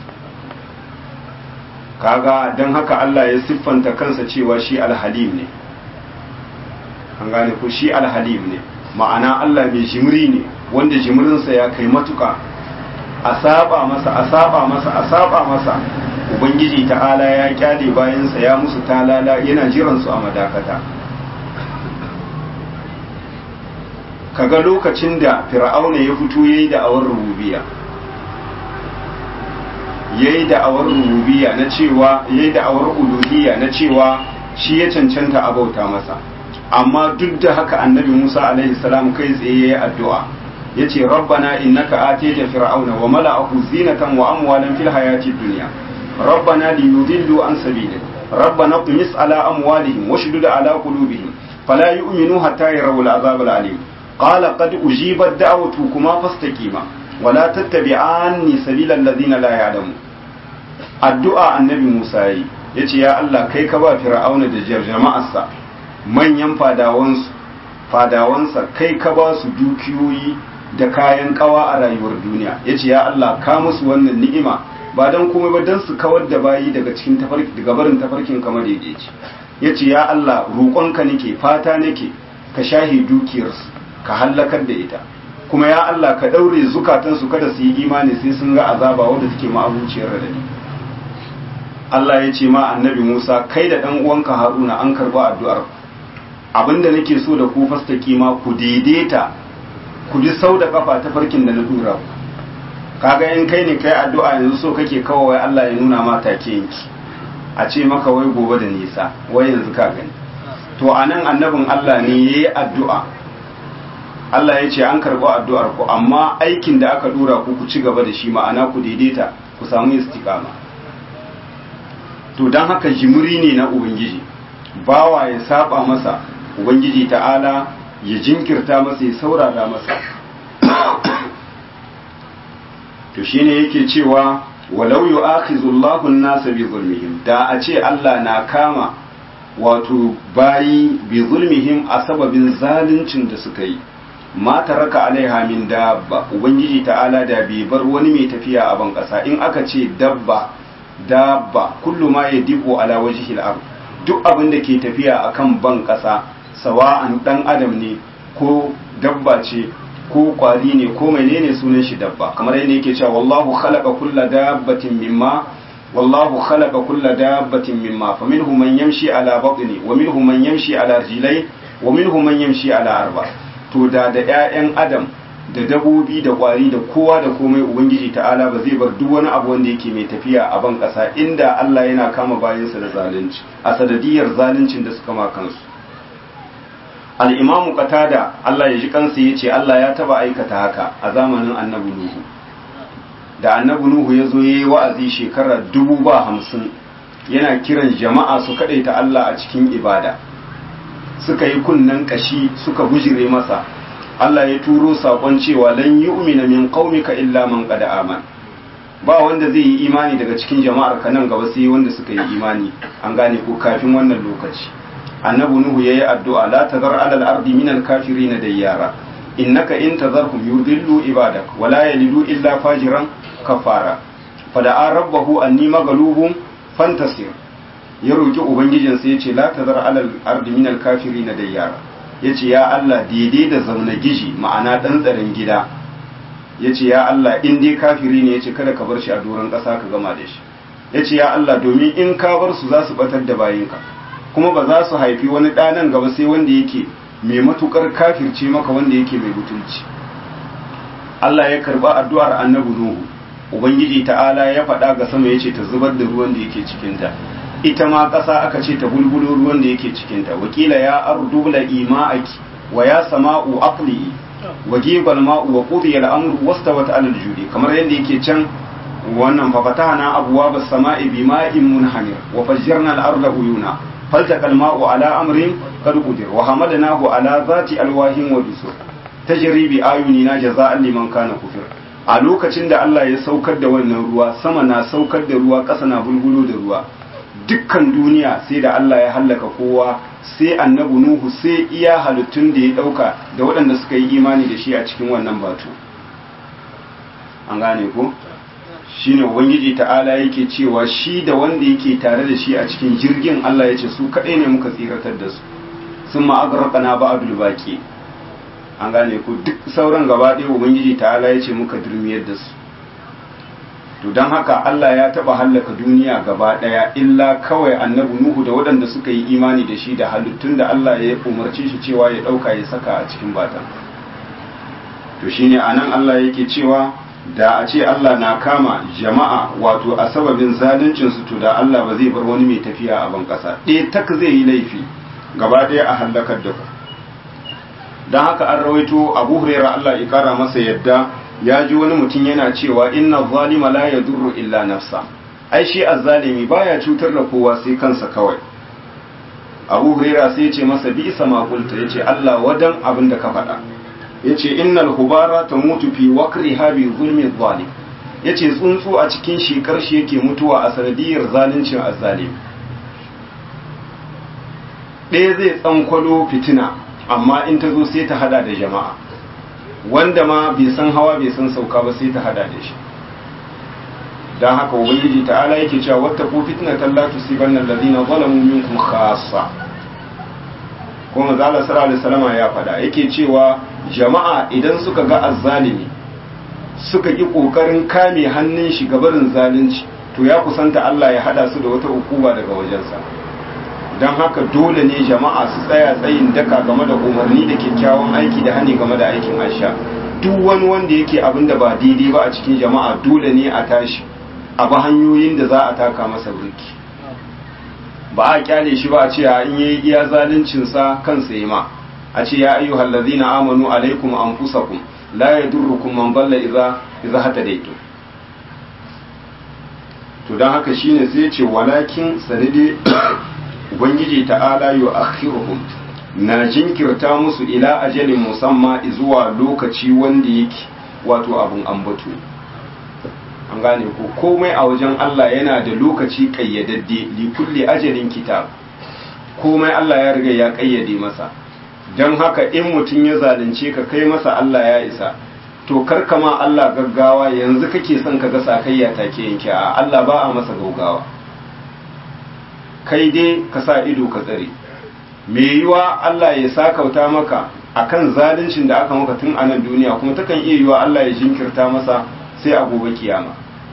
kaga don haka Allah ya siffanta kansa cewa shi alhalim ne an gane ko shi alhalim ne ma'ana Allah mai jimri ne wanda jimrinsa ya kai matuka a saba masa a saba masa a saba masa ubangiji ta'ala ya kyale bayansa ya musu talala yana jiransu a madakata kaga lokacin da fir'auna ya fito yayi da awar rububiya yayi da awar rububiya na cewa yayi da awar uluhiyya na cewa shi ya cancanta a bauta masa amma duk da haka annabi Musa alaihi salam kai tsaye yayi addu'a yace rabbana innaka atayta fir'auna wa mala'ahu zinatan wa amwalan fil hayati dunya rabbana liyudillu an sabilik rabbana qmis ala amwalihim washdud ala qulubihim fala yu'minu hatta yarawul azab al-alim qala qad ujibat da'watukuma fastaqima wala tattabi'anni sabilal ladina la ya'lamun addu'a annabi Musa yi yace ya Allah kai ka ba fir'auna da jama'arsa manyan fadawansu fadawansa kai ka ba su dukiyoyi da kayan kawa a rayuwar duniya yace ya Allah ka musu wannan ni'ima ba dan komai ba dan su kawar da bayi daga cikin tafarki daga barin tafarkin kamar daidaici yace ya Allah roƙonka nake fata nake ka shahi dukiyarsu ka hallakar da ita kuma ya Allah ka daure zukatansu kada su yi imani sai sun ga azaba wanda take ma'abuciyar radadi Allah ya ce ma annabi Musa kai da ɗan uwanka Haruna an karba addu'ar abinda nake so da ku fastaki ma ku daidaita ku bi sau da kafa ta farkin da na dura ku kaga in kai ne kai addu'a yanzu so kake kawai Allah ya nuna ma take yanki a ce maka wai gobe da nisa wai yanzu ka gani to anan annabin Allah ne yayi addu'a Allah ya ce an karɓi addu'ar ku amma aikin da aka dura ku ku ci gaba da shi ma'ana ku daidaita ku samu istiqama to don haka jimiri ne na ubangiji bawa ya saba masa ubangiji ta'ala ya jinkirta masa ya saurara masa to shine yake cewa walau yu'akhizullahu an-nasa bi zulmihim da a ce Allah na kama wato bayi bi zulmihim a sababin zaluncin da suka yi ma taraka alaiha min dabba ubangiji ta'ala da bai bar wani mai tafiya a ban kasa in aka ce dabba dabba kullu ma yadiqu ala wajhil ard duk abin da ke tafiya akan ban kasa sawa'an dan adam ne ko dabba ce ko kwari ne ko menene sunan shi dabba kamar yadda yake cewa wallahu khalaqa kulla dabbatin mimma wallahu khalaqa kulla dabbatin mimma faminhum man yamshi ala batni wa minhum man yamshi ala rijlai wa minhum man yamshi ala arba to da da ƴaƴan adam da dabobi da kwari da kowa da komai ubangiji ta'ala ba zai bar duk wani abu wanda yake mai tafiya a ban ƙasa inda Allah yana kama bayansa da zalunci a sadadiyar zaluncin da suka ma kansu al-imamu qatada Allah ya ji kansa yace Allah ya taba aikata haka a zamanin annabi nuhu da annabi nuhu ya zo yayi wa'azi shekara dubu ba hamsin yana kiran jama'a su kadaita Allah a cikin ibada suka yi kunnen kashi suka bujire masa Allah ya turo sakon cewa lan yu'mina min qaumika illa man qad aman ba wanda zai yi imani daga cikin jama'ar ka nan gaba sai wanda suka yi imani an gane ko kafin wannan lokaci annabi nuhu yayi addu'a la tazar ala al-ardi min al-kafirin dayyara innaka in tazarhum yudillu ibadak wa la yalidu illa fajiran kafara fada'a rabbahu anni maghlubun fantasir ya roki ubangijinsa yace la tazar ala al-ardi min al-kafirin dayyara ya ce ya Allah daidai da zaune gishi ma'ana ɗan tsarin gida ya ce ya Allah in dai kafiri ne ya ce kada ka bar shi a doron ƙasa ka gama da shi ya ce ya Allah domin in ka bar su za su batar da bayinka kuma ba za su haifi wani ɗanan gaba sai wanda yake mai matukar kafirce maka wanda yake mai mutunci Allah ya karba addu'ar annabi Nuhu ubangiji ta'ala ya faɗa ga sama ya ce ta zubar da ruwan da yake cikinta ita ma ƙasa aka ce ta bulbulo ruwan da yake cikinta wakila ya ardu la ima'aki wa ya sama'u aqli wa gibal ma'u wa qudiya al-amru wastawat 'ala al-judi kamar yadda yake can wannan fa fatahna abwaab as-sama'i bima'in munhamir wa fajjarna al-arda uyuna faltaqa al-ma'u 'ala amrin qad qudir wa hamadnahu 'ala zati alwahin wa dusur tajri bi ayunina jazaa'an liman kana kufir a lokacin da Allah ya saukar da wannan ruwa sama na saukar da ruwa ƙasa na bulbulo da ruwa dukkan duniya sai da Allah ya hallaka kowa sai annabi Nuhu sai iya halittun da ya dauka da waɗanda suka yi imani da shi a cikin wannan batu an gane ko shine ubangiji ta'ala yake cewa shi da wanda yake tare da shi a cikin jirgin Allah ya ce su kaɗai ne muka tsiratar da su sun ma'agarqana ba'dul baqi an gane ko duk sauran gaba ɗaya ubangiji ta'ala ya ce muka durmiyar da su to don haka Allah ya taba hallaka duniya gaba daya illa kawai annabi Nuhu da waɗanda suka yi imani da shi da halittun da Allah ya umarci shi cewa ya ɗauka ya saka a cikin batan to shine anan Allah yake cewa da a ce Allah na kama jama'a wato a sababin zaluncin su to da Allah ba zai bar wani mai tafiya a ban ƙasa ɗaya tak zai yi laifi gaba ɗaya a hallakar da ku don haka an rawaito Abu Hurairah Allah ya kara masa yadda ya ji wani mutum yana cewa inna zalima la yadurru illa nafsa ai shi azzalimi baya cutar da kowa sai kansa kawai Abu Huraira sai ya ce masa bi isa ma qulta yace Allah wadan abin da ka faɗa yace innal hubara tamutu fi waqriha bi zulmi zalim yace tsuntsu a cikin shekar shi yake mutuwa a sanadiyar zaluncin azzalimi ɗaya zai tsankwalo fitina amma in ta zo sai ta hada da jama'a wanda ma bai san hawa bai san sauka ba sai ta hada da shi don haka ubangiji ta'ala yake cewa wata ko fitna talla tusibanna allazina zalamu minkum khassa kuma zala sallallahu alaihi wasallam ya fada yake cewa jama'a idan suka ga azzalimi suka ki kokarin kame hannun shi gabarin zalunci to ya kusanta Allah ya hada su da wata hukuma daga wajensa don haka dole ne jama'a su tsaya tsayin daka game da umarni da kyakkyawan aiki da hani game da aikin aisha duk wani wanda yake abin da ba daidai ba a cikin jama'a dole ne a tashi a ba hanyoyin da za a taka masa burki ba a kyale shi ba a ce a in yi iya zaluncinsa kansa yi ma a ce ya ayyu hallazina amanu alaikum anfusakum la yadurrukum man dalla idza idza hatadaytum to dan haka shine sai ya ce walakin sanide ubangiji ta'ala yu akhiruhum na jinkirta musu ila ajalin musamma zuwa lokaci wanda yake wato abun ambato an gane ko komai a wajen Allah yana da lokaci kayyadadde li kulli ajalin kitab komai Allah ya riga ya kayyade masa don haka in mutum ya zalunce ka kai masa Allah ya isa to karkama Allah gaggawa yanzu kake son ka ga sakayya take yanke a Allah ba a masa gaugawa kai dai ka sa ido ka tsare me yiwa Allah ya sakauta maka akan zaluncin da aka maka tun a nan duniya kuma takan iya yiwa Allah ya jinkirta masa sai a gobe kiyama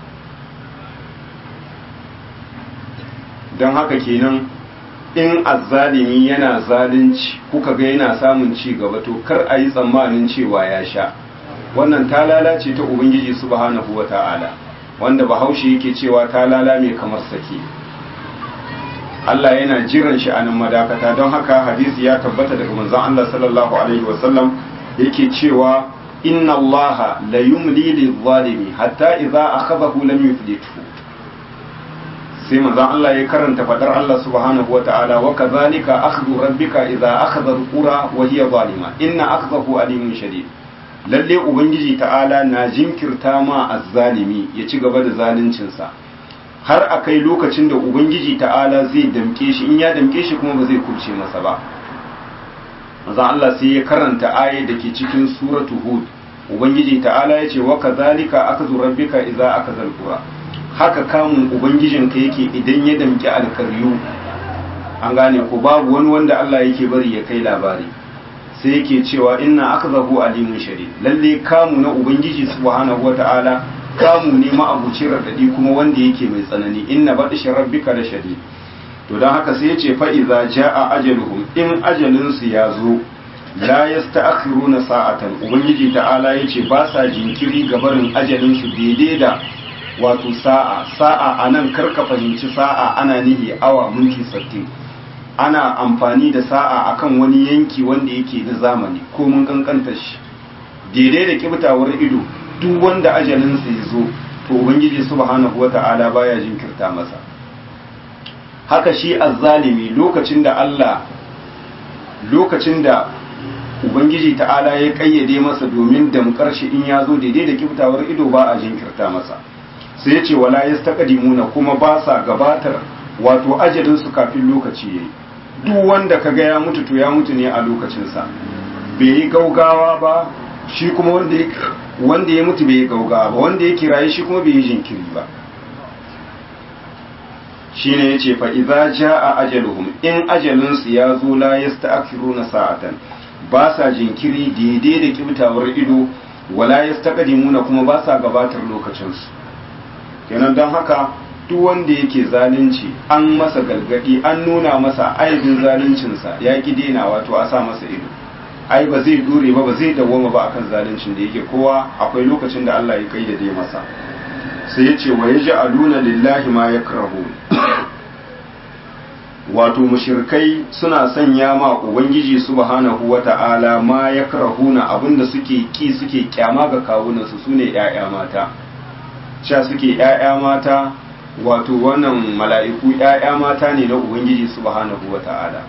don haka kenan in azzalimi yana zalunci kuka ga yana samun ci gaba to kar a yi tsammanin cewa ya sha wannan ta lalace ta ubangiji subhanahu wata'ala wanda bahaushe yake cewa ta lala mai kamar sake Allah yana jiran shi a nan madakata don haka hadisi ya tabbata daga manzon Allah sallallahu alaihi wasallam yake cewa inna Allah la yumli lil-zalimi hatta idza akhadahu lam yuflithu sai manzon Allah ya karanta fadar Allah subhanahu wata'ala wa kadhalika akhdhu rabbika idza akhadha al-qura wa hiya zalima inna akhdahu alimun shadid lalle ubangiji ta'ala na jinkirta ma azzalimi ya ci gaba da zaluncinsa har a kai lokacin da ubangiji ta'ala zai damke shi in ya damke shi kuma ba zai kubce masa ba manzon Allah sai ya karanta aye da ke cikin suratu hud ubangiji ta'ala ya ce wa kadhalika akhdhu rabbika idza akhadha al-qura haka kamun ubangijinka yake idan ya damki alkaryu an gane ko babu wani wanda Allah yake bari ya kai labari sai yake cewa inna akzahu alimun shadid lalle kamu na ubangiji subhanahu wata'ala kamu ne ma'abucin radadi kuma wanda yake mai tsanani inna badshi rabbika da shadid to dan haka sai yace fa iza jaa ajaluhum in ajalin su ya zo la yasta'khiruna sa'atan ubangiji ta'ala yace ba sa jinkiri gabarin ajalin su daidai da wato sa'a sa'a anan karka fahimci sa'a ana nihi awa minti 60 ana amfani da sa'a akan wani yanki wanda yake na zamani ko mun kankanta shi daidai da kibtawar ido duk wanda ajalinsa ya zo to ubangiji subhanahu wata'ala baya jinkirta masa haka shi azzalimi lokacin da Allah lokacin da ubangiji ta'ala ya kayyade masa domin damkar shi in ya zo daidai da kibtawar ido ba a jinkirta masa sai ya ce wala yastaqdimuna kuma ba sa gabatar wato ajalin su kafin lokaci yayi duk wanda kaga ya mutu to ya mutu ne a lokacin sa bai yi gaugawa ba shi kuma wanda ya wanda ya mutu bai yi gaugawa ba wanda ya kiraye shi kuma bai yi jinkiri ba shine yace fa idza jaa ajaluhum in ajalin su ya zo la yasta'khiruna sa'atan ba sa jinkiri daidai da kibtawar ido wala yastaqdimuna kuma ba sa gabatar lokacin su kenan don haka duk wanda yake zalunci an masa galgadi an nuna masa aibin zaluncinsa ya ki dena wato a sa masa ido ai ba zai dure ba ba zai dawwama ba akan zaluncin da yake kowa akwai lokacin da Allah ya kayyade masa sai ya ce wa yaj'aluna lillahi ma yakrahu wato mushirkai suna sanya ma ubangiji subhanahu wata'ala ma yakrahuna abinda suke ki suke kyama ga kawunansu sune ƴaƴa mata sha suke ƴaƴa mata wato wannan mala'iku ƴaƴa mata ne na ubangiji subhanahu wata'ala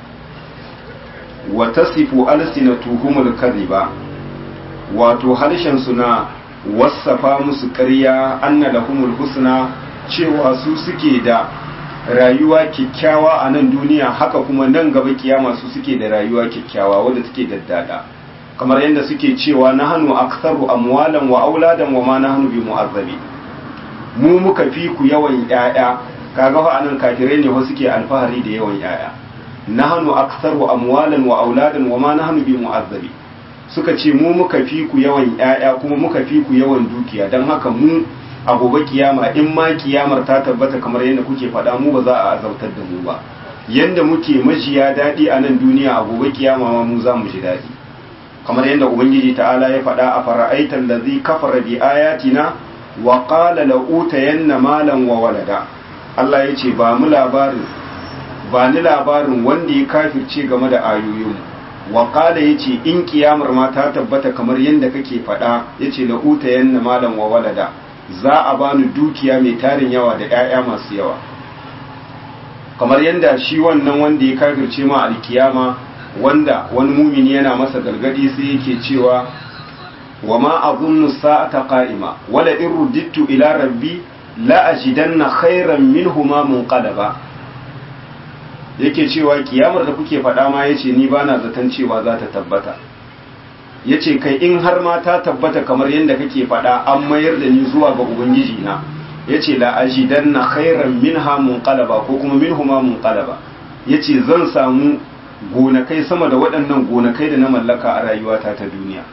wa tasifu alsinatuhumul kadhiba wato harshen suna wasafa musu ƙarya anna lahumul husna cewa su suke da rayuwa kyakkyawa a nan duniya haka kuma nan gaba kiyama su suke da rayuwa kyakkyawa wadda take daddada kamar yadda suke cewa na hannu aksaru amwalan wa auladan wa ma na hannu bi mu'azzabi mu muka fi ku yawan ƴaƴa kaga fa anan kafirai ne wasu suke alfahari da yawan ƴaƴa na hannu aksaru amwalan wa auladan wa ma na hannu bi mu'azzabi suka ce mu muka fi ku yawan ƴaƴa kuma muka fi ku yawan dukiya don haka mu a gobe kiyama in ma kiyamar ta tabbata kamar yadda kuke faɗa mu ba za a azautar da mu ba yanda muke majiya daɗi a nan duniya a gobe kiyama ma mu za mu ji daɗi kamar yadda ubangiji ta'ala ya faɗa a fara'aita allazi kafara bi ayatina wa qala la utayanna malan wa walada Allah ya ce ba mu labarin ba ni labarin wanda ya kafirce game da ayoyin wa qala yace in kiyamar ma ta tabbata kamar yadda kake faɗa yace la utayanna malan wa walada za a bani dukiya mai tarin yawa da 'ya'ya masu yawa kamar yadda shi wannan wanda ya kafirce ma alkiyama wanda wani mumini yana masa gargadi sai yake cewa wa ma azunnu sa'ata qa'ima wala in ruddittu ila rabbi la ajidanna khairan minhuma munqalaba yake cewa kiyamar da kuke faɗa ma yace ni bana zaton cewa za ta tabbata ya ce kai in har ma ta tabbata kamar yadda kake faɗa an mayar da ni zuwa ga ubangiji na ya ce la'ajidan na khairan min hamun kalaba ko kuma min huma mun kalaba ya ce zan samu gonakai sama da waɗannan gonakai da na mallaka a rayuwata ta duniya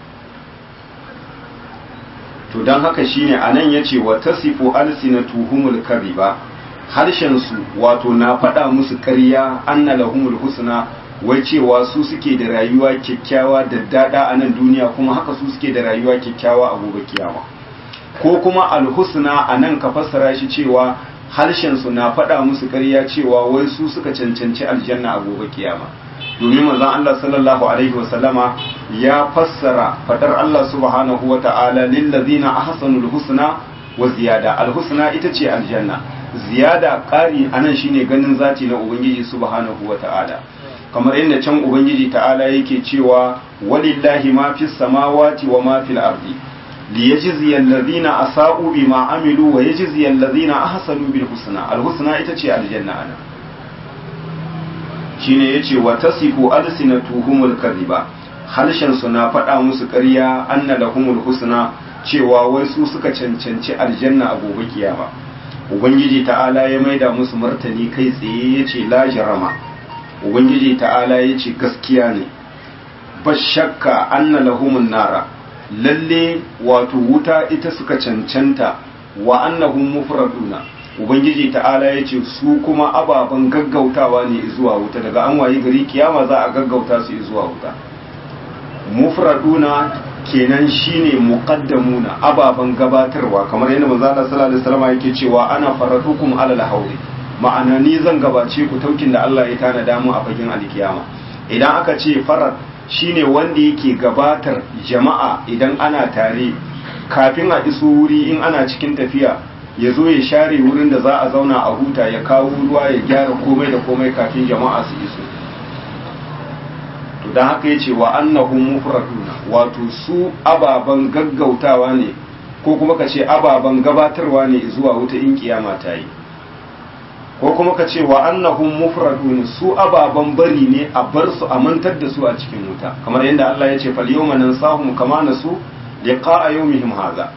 to don haka shine a nan ya ce wa tasifu alsinatuhumul kariba harshensu wato na faɗa musu ƙarya anna lahumul husna wai cewa su suke da rayuwa kyakkyawa da dada a nan duniya kuma haka su suke da rayuwa kyakkyawa a gobe kiyama ko kuma alhusna a nan ka fassara shi cewa harshen su na faɗa musu ƙarya cewa wai su suka cancanci aljanna a gobe kiyama domin manzon Allah sallallahu alaihi wasallama ya fassara fadar Allah subhanahu wa ta'ala lil ladina ahsanul husna wa ziyada alhusna ita ce aljanna ziyada ƙari anan shine ganin zati na ubangiji subhanahu wa ta'ala kamar yadda can ubangiji ta'ala yake cewa walillahi ma fis samawati wa ma fil ardi li yajzi alladhina asa'u bima amilu wa yajzi alladhina ahsanu bil husna al husna ita ce aljanna ana shine yace wa tasifu alsinatuhumul kadhiba harshen su na faɗa musu ƙarya anna lahumul husna cewa wai su suka cancanci aljanna a gobe kiyama ubangiji ta'ala ya maida musu martani kai tsaye yace la jarama ubangiji ta'ala ya ce gaskiya ne ba shakka anna lahumun nara lalle wato wuta ita suka cancanta wa annahum mufraduna ubangiji ta'ala ya ce su kuma ababen gaggautawa ne zuwa wuta daga an wayi gari kiyama za a gaggauta su zuwa wuta mufraduna kenan shine muqaddamuna ababan gabatarwa kamar yadda manzo Allah sallallahu alaihi wasallam yake cewa ana faratukum alal hawli ma'ana ni zan gabace ku taukin da Allah ya tanada mu a fagen alkiyama idan aka ce farat shine wanda yake gabatar jama'a idan ana tare kafin a iso wuri in ana cikin tafiya ya zo ya share wurin da za a zauna a huta ya kawo ruwa ya gyara komai da komai kafin jama'a su iso to don haka ya ce wa annahum mufraduna wato su ababen gaggautawa ne ko kuma ka ce ababen gabatarwa ne zuwa wuta in kiyama ta yi ko kuma ka ce wa annahum mufradun su ababen bari ne a bar su a mantar da su a cikin wuta kamar yadda Allah ya ce fal yawma nansahum kama nasu liqa'a yawmihim hadha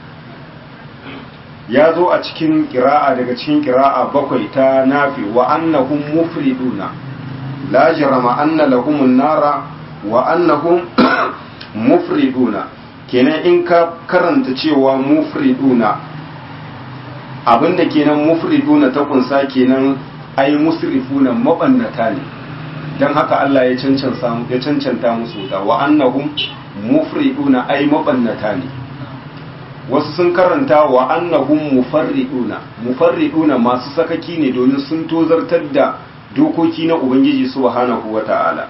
ya zo a cikin qira'a daga cikin qira'a bakwai ta nafi wa annahum mufriduna la jarama anna lahumun nara wa annahum mufriduna kenan in ka karanta cewa mufriduna abinda kenan mufriduna ta kunsa kenan ai musrifuna mabannata ne dan haka Allah ya cancanta ya cancanta musu da wa annahum mufriduna ai mabannata ne wasu sun karanta wa annahum mufarriduna mufarriduna masu sakaki ne domin sun tozartar da dokoki na ubangiji subhanahu wata'ala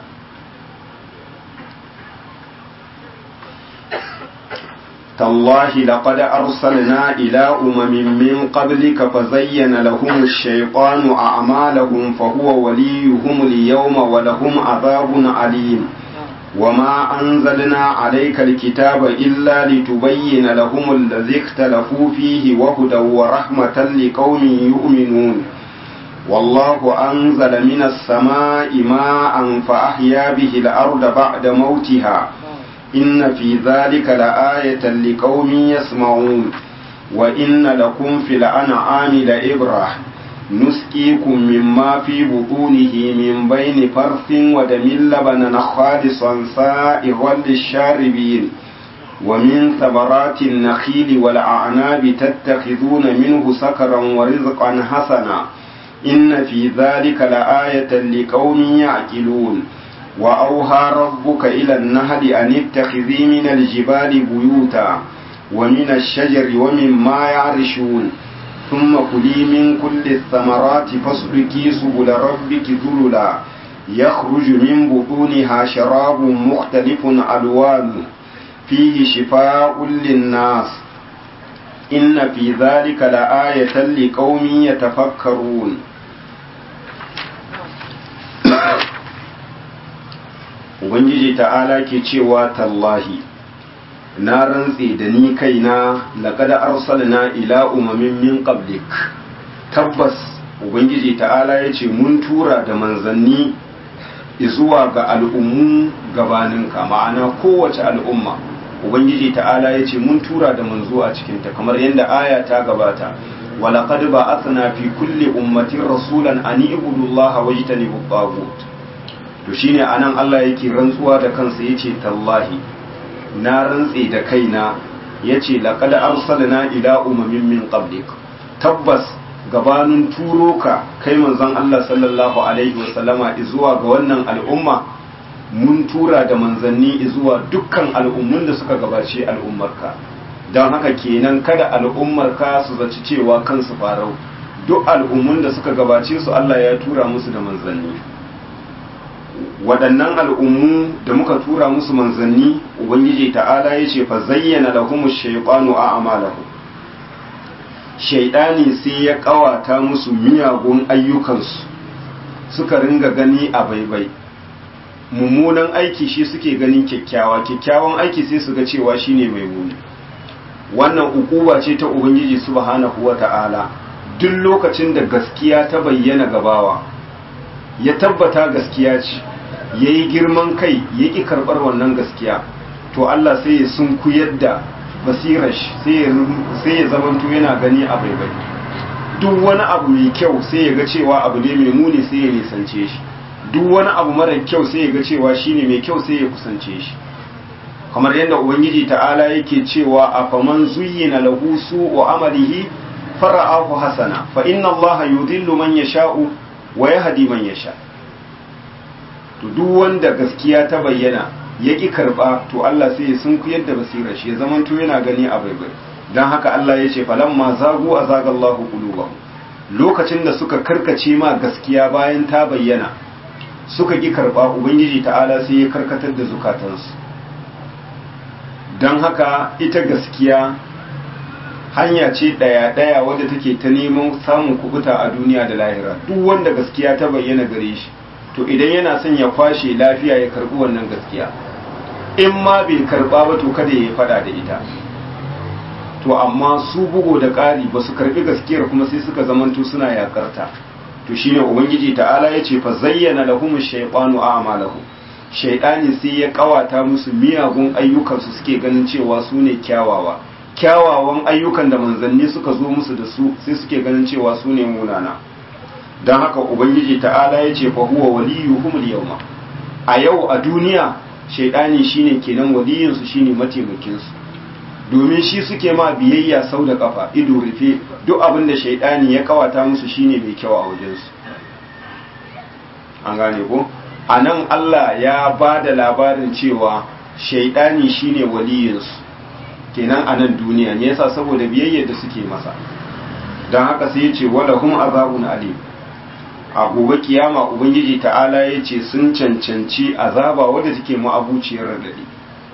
تالله لقد أرسلنا إلى أمم من قبلك فزين لهم الشيطان أعمالهم فهو وليهم اليوم ولهم عذاب عليم وما أنزلنا عليك الكتاب إلا لتبين لهم الذي اختلفوا فيه وهدى ورحمة لقوم يؤمنون والله أنزل من السماء ماء فأحيا به الأرض بعد موتها إن في ذلك لآية لقوم يسمعون وإن لكم في الأنعام لإبرة نسقيكم مما في بطونه من بين فرث ودم لبنا خالصا سائغا للشاربين ومن ثمرات النخيل والأعناب تتخذون منه سكرا ورزقا حسنا إن في ذلك لآية لقوم يعقلون وأوهى ربك إلى النهل أن اتخذي من الجبال بيوتا ومن الشجر ومما يعرشون ثم كلي من كل الثمرات فاسلكي سبل ربك ذللا يخرج من بطونها شراب مختلف ألوانه فيه شفاء للناس إن في ذلك لآية لقوم يتفكرون ubangiji ta'ala ke cewa tallahi na rantse da ni kaina laqad arsalna ila umamin min qablik tabbas ubangiji ta'ala yace mun tura da manzanni zuwa ga al'ummu gabaninka ma'ana kowace al'umma ubangiji ta'ala yace mun tura da manzo a cikinta kamar yadda aya ta gabata ولقد بعثنا في كل أمة رسولا أن اعبدوا الله واجتنبوا الطاغوت to shine anan Allah yake rantsuwa da kansa yace tallahi na rantse da kaina yace laqad arsalna ila umamin min qablik tabbas gabanin turo ka kai manzon Allah sallallahu alaihi wasallama zuwa ga wannan al'umma mun tura da manzanni zuwa dukkan al'ummun da suka gabace al'ummarka don haka kenan kada al'ummarka su zaci cewa kansu farau duk al'ummun da suka gabace su Allah ya tura musu da manzanni waɗannan al'ummu da muka tura musu manzanni ubangiji ta'ala ya ce fa zayyana lahumu shaytanu a amalahu shaidani sai ya ƙawata musu miyagun ayyukansu suka ringa gani a baibai mummunan aiki shi suke ganin kyakkyawa kyakkyawan aiki sai su ga cewa shine mai muni wannan ukuba ce ta ubangiji subhanahu wata'ala duk lokacin da gaskiya ta bayyana gabawa ya tabbata gaskiya ce ya yi girman kai ya ƙi karɓar wannan gaskiya to Allah sai ya sunkuyar da basirar shi sai ya zamanto yana gani a baibai duk wani abu mai kyau sai ya ga cewa abu ne mai muni sai ya nisance shi duk wani abu mara kyau sai ya ga cewa shine mai kyau sai ya kusance shi kamar yadda ubangiji ta'ala yake cewa a faman zuyyina lahu su'u amalihi fara'ahu hasana fa inna allaha yudillu man yasha'u wa yahdi man yasha' to duk wanda gaskiya ta bayyana ya ƙi karɓa to Allah sai ya sunkuyar da basirar shi ya zamanto yana gani a baibai don haka Allah ya ce falamma zagu a zagallahu qulubahum lokacin da suka karkace ma gaskiya bayan ta bayyana suka ƙi karɓa ubangiji ta'ala sai ya karkatar da zukatansu don haka ita gaskiya hanya ce ɗaya-ɗaya wadda take ta neman samun kubuta a duniya da lahira duk wanda gaskiya ta bayyana gare shi to idan yana son ya kwashe lafiya ya karɓi wannan gaskiya in ma bai karɓa ba to kada ya faɗa da ita to amma su bugo da ƙari ba su karɓi gaskiyar kuma sai suka zamanto suna yakarta to shine ubangiji ta'ala ya ce fa zayyana lahum shaytanu a'malahum shaytani sai ya kawata musu miyagun ayyukansu suke ganin cewa su ne kyawawa kyawawan ayyukan da manzanni suka zo musu da su sai suke ganin cewa su ne munana don haka ubangiji ta'ala ya ce fa huwa waliyuhum yawma a yau a duniya shaidani shine kenan waliyinsu shine mataimakinsu domin shi suke ma biyayya sau da kafa ido rufe duk abin da shaidani ya kawata musu shine mai kyau a wajensu an gane ko a nan Allah ya ba da labarin cewa shaidani shine waliyinsu kenan a nan duniya ne yasa saboda biyayyar da suke masa don haka sai ya ce wala hum azabun alim a gobe kiyama ubangiji ta'ala ya ce sun cancanci azaba wadda take ma'abuciyar radadi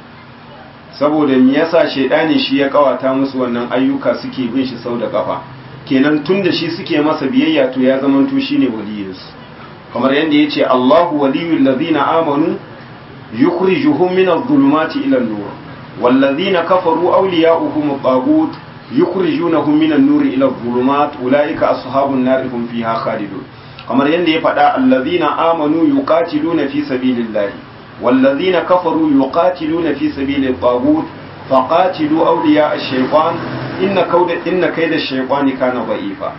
saboda me yasa shaidani shi ya kawata musu wannan ayyuka suke bin shi sau da kafa kenan tun da shi suke masa biyayya to ya zama to shine waliyinsu kamar yadda ya ce Allahu waliyul ladina amanu yukhrijuhum min adh-dhulumati ila an-nur والذين كفروا أولياؤهم الطاغوت يخرجونهم من النور إلى الظلمات أولئك أصحاب النار هم فيها خالدون kamar yadda ya faɗa allazina amanu yuqatiluna fi sabilillahi wallazina kafaru yuqatiluna fi sabilit taghut faqatilu awliya ash-shaytan inna kawda inna kayda ash-shaytani kana da'ifa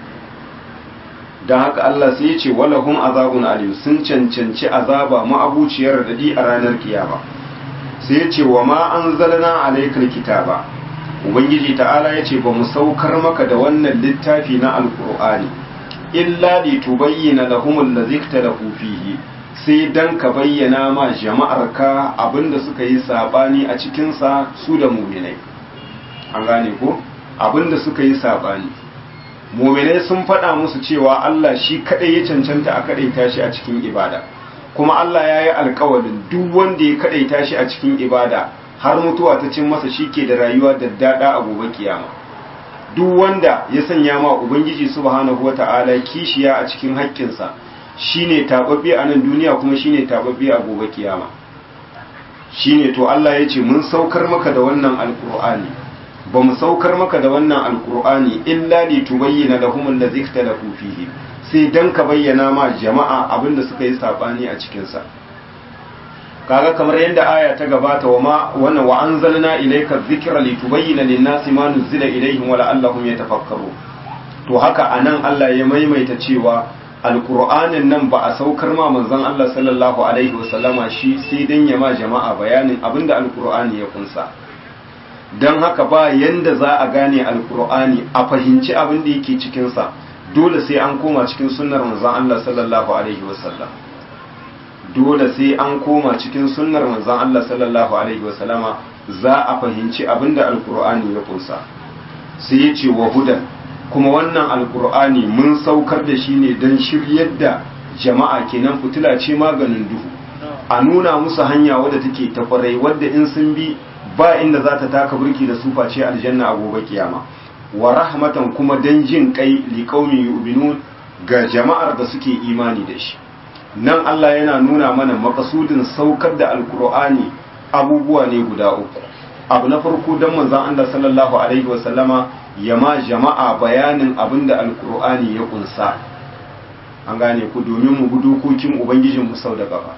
dan haka Allah sai ya ce walahum azabun alim sun cancanci azaba ma'abuciyar dadi a ranar kiyama sai ya ce wa ma anzalna alaykal kitaba ubangiji ta'ala ya ce ba mu saukar maka da wannan littafi na alqur'ani illa li tubayyana lahum allazi ikhtalafu fihi sai dan ka bayyana ma jama'ar ka abinda suka yi sabani a cikin sa su da mu'minai an gane ko abinda suka yi sabani mu'minai sun faɗa musu cewa Allah shi kadai ya cancanta a kadaita shi a cikin ibada kuma Allah ya yi alkawarin duk wanda ya kadaita shi a cikin ibada har mutuwa ta cin masa shi ke da rayuwa da dada a gobe kiyama duk wanda ya sanya ma ubangiji subhanahu wata'ala kishiya a cikin haƙƙinsa shine tababbe a nan duniya kuma shine tababbe a gobe kiyama shine to Allah ya ce mun saukar maka da wannan alqur'ani ba mu saukar maka da wannan alqur'ani illa li tubayyana lahum allazi ikhtalafu fihi sai dan ka bayyana ma jama'a abinda suka yi sabani a cikin sa kaga kamar yadda aya ta gabata wa ma wannan wa anzalna ilayka dhikra litubayyana lin-nasi ma nuzila ilayhim wa la'allahum yatafakkaru to haka anan Allah ya maimaita cewa alqur'anin nan ba a saukar ma manzon Allah sallallahu alaihi wasallama shi sai dan ya ma jama'a bayanin abinda alqur'ani ya kunsa dan haka ba yanda za a gane alqur'ani a fahimci abin da yake cikin sa dole sai an koma cikin sunnar manzon Allah sallallahu alaihi wasallam dole sai an koma cikin sunnar manzon Allah sallallahu alaihi wasallama za a fahimci abinda alkur'ani ya kunsa sai ya ce wa hudan kuma wannan alkur'ani mun saukar da shi ne don shiryar da jama'a kenan fitila ce maganin duhu a nuna musu hanya wadda take ta kwarai wadda in sun bi ba inda za ta taka burki da su face aljanna a gobe kiyama wa rahmatan kuma dan jin kai liqaumin yu'minun ga jama'ar da suke imani da shi nan Allah yana nuna mana makasudin saukar da alkur'ani abubuwa ne guda uku abu na farko don manzon Allah sallallahu alaihi wasallama ya ma jama'a bayanin abin da alkur'ani ya kunsa an gane ku domin mu bi dokokin ubangijin mu sau da gaba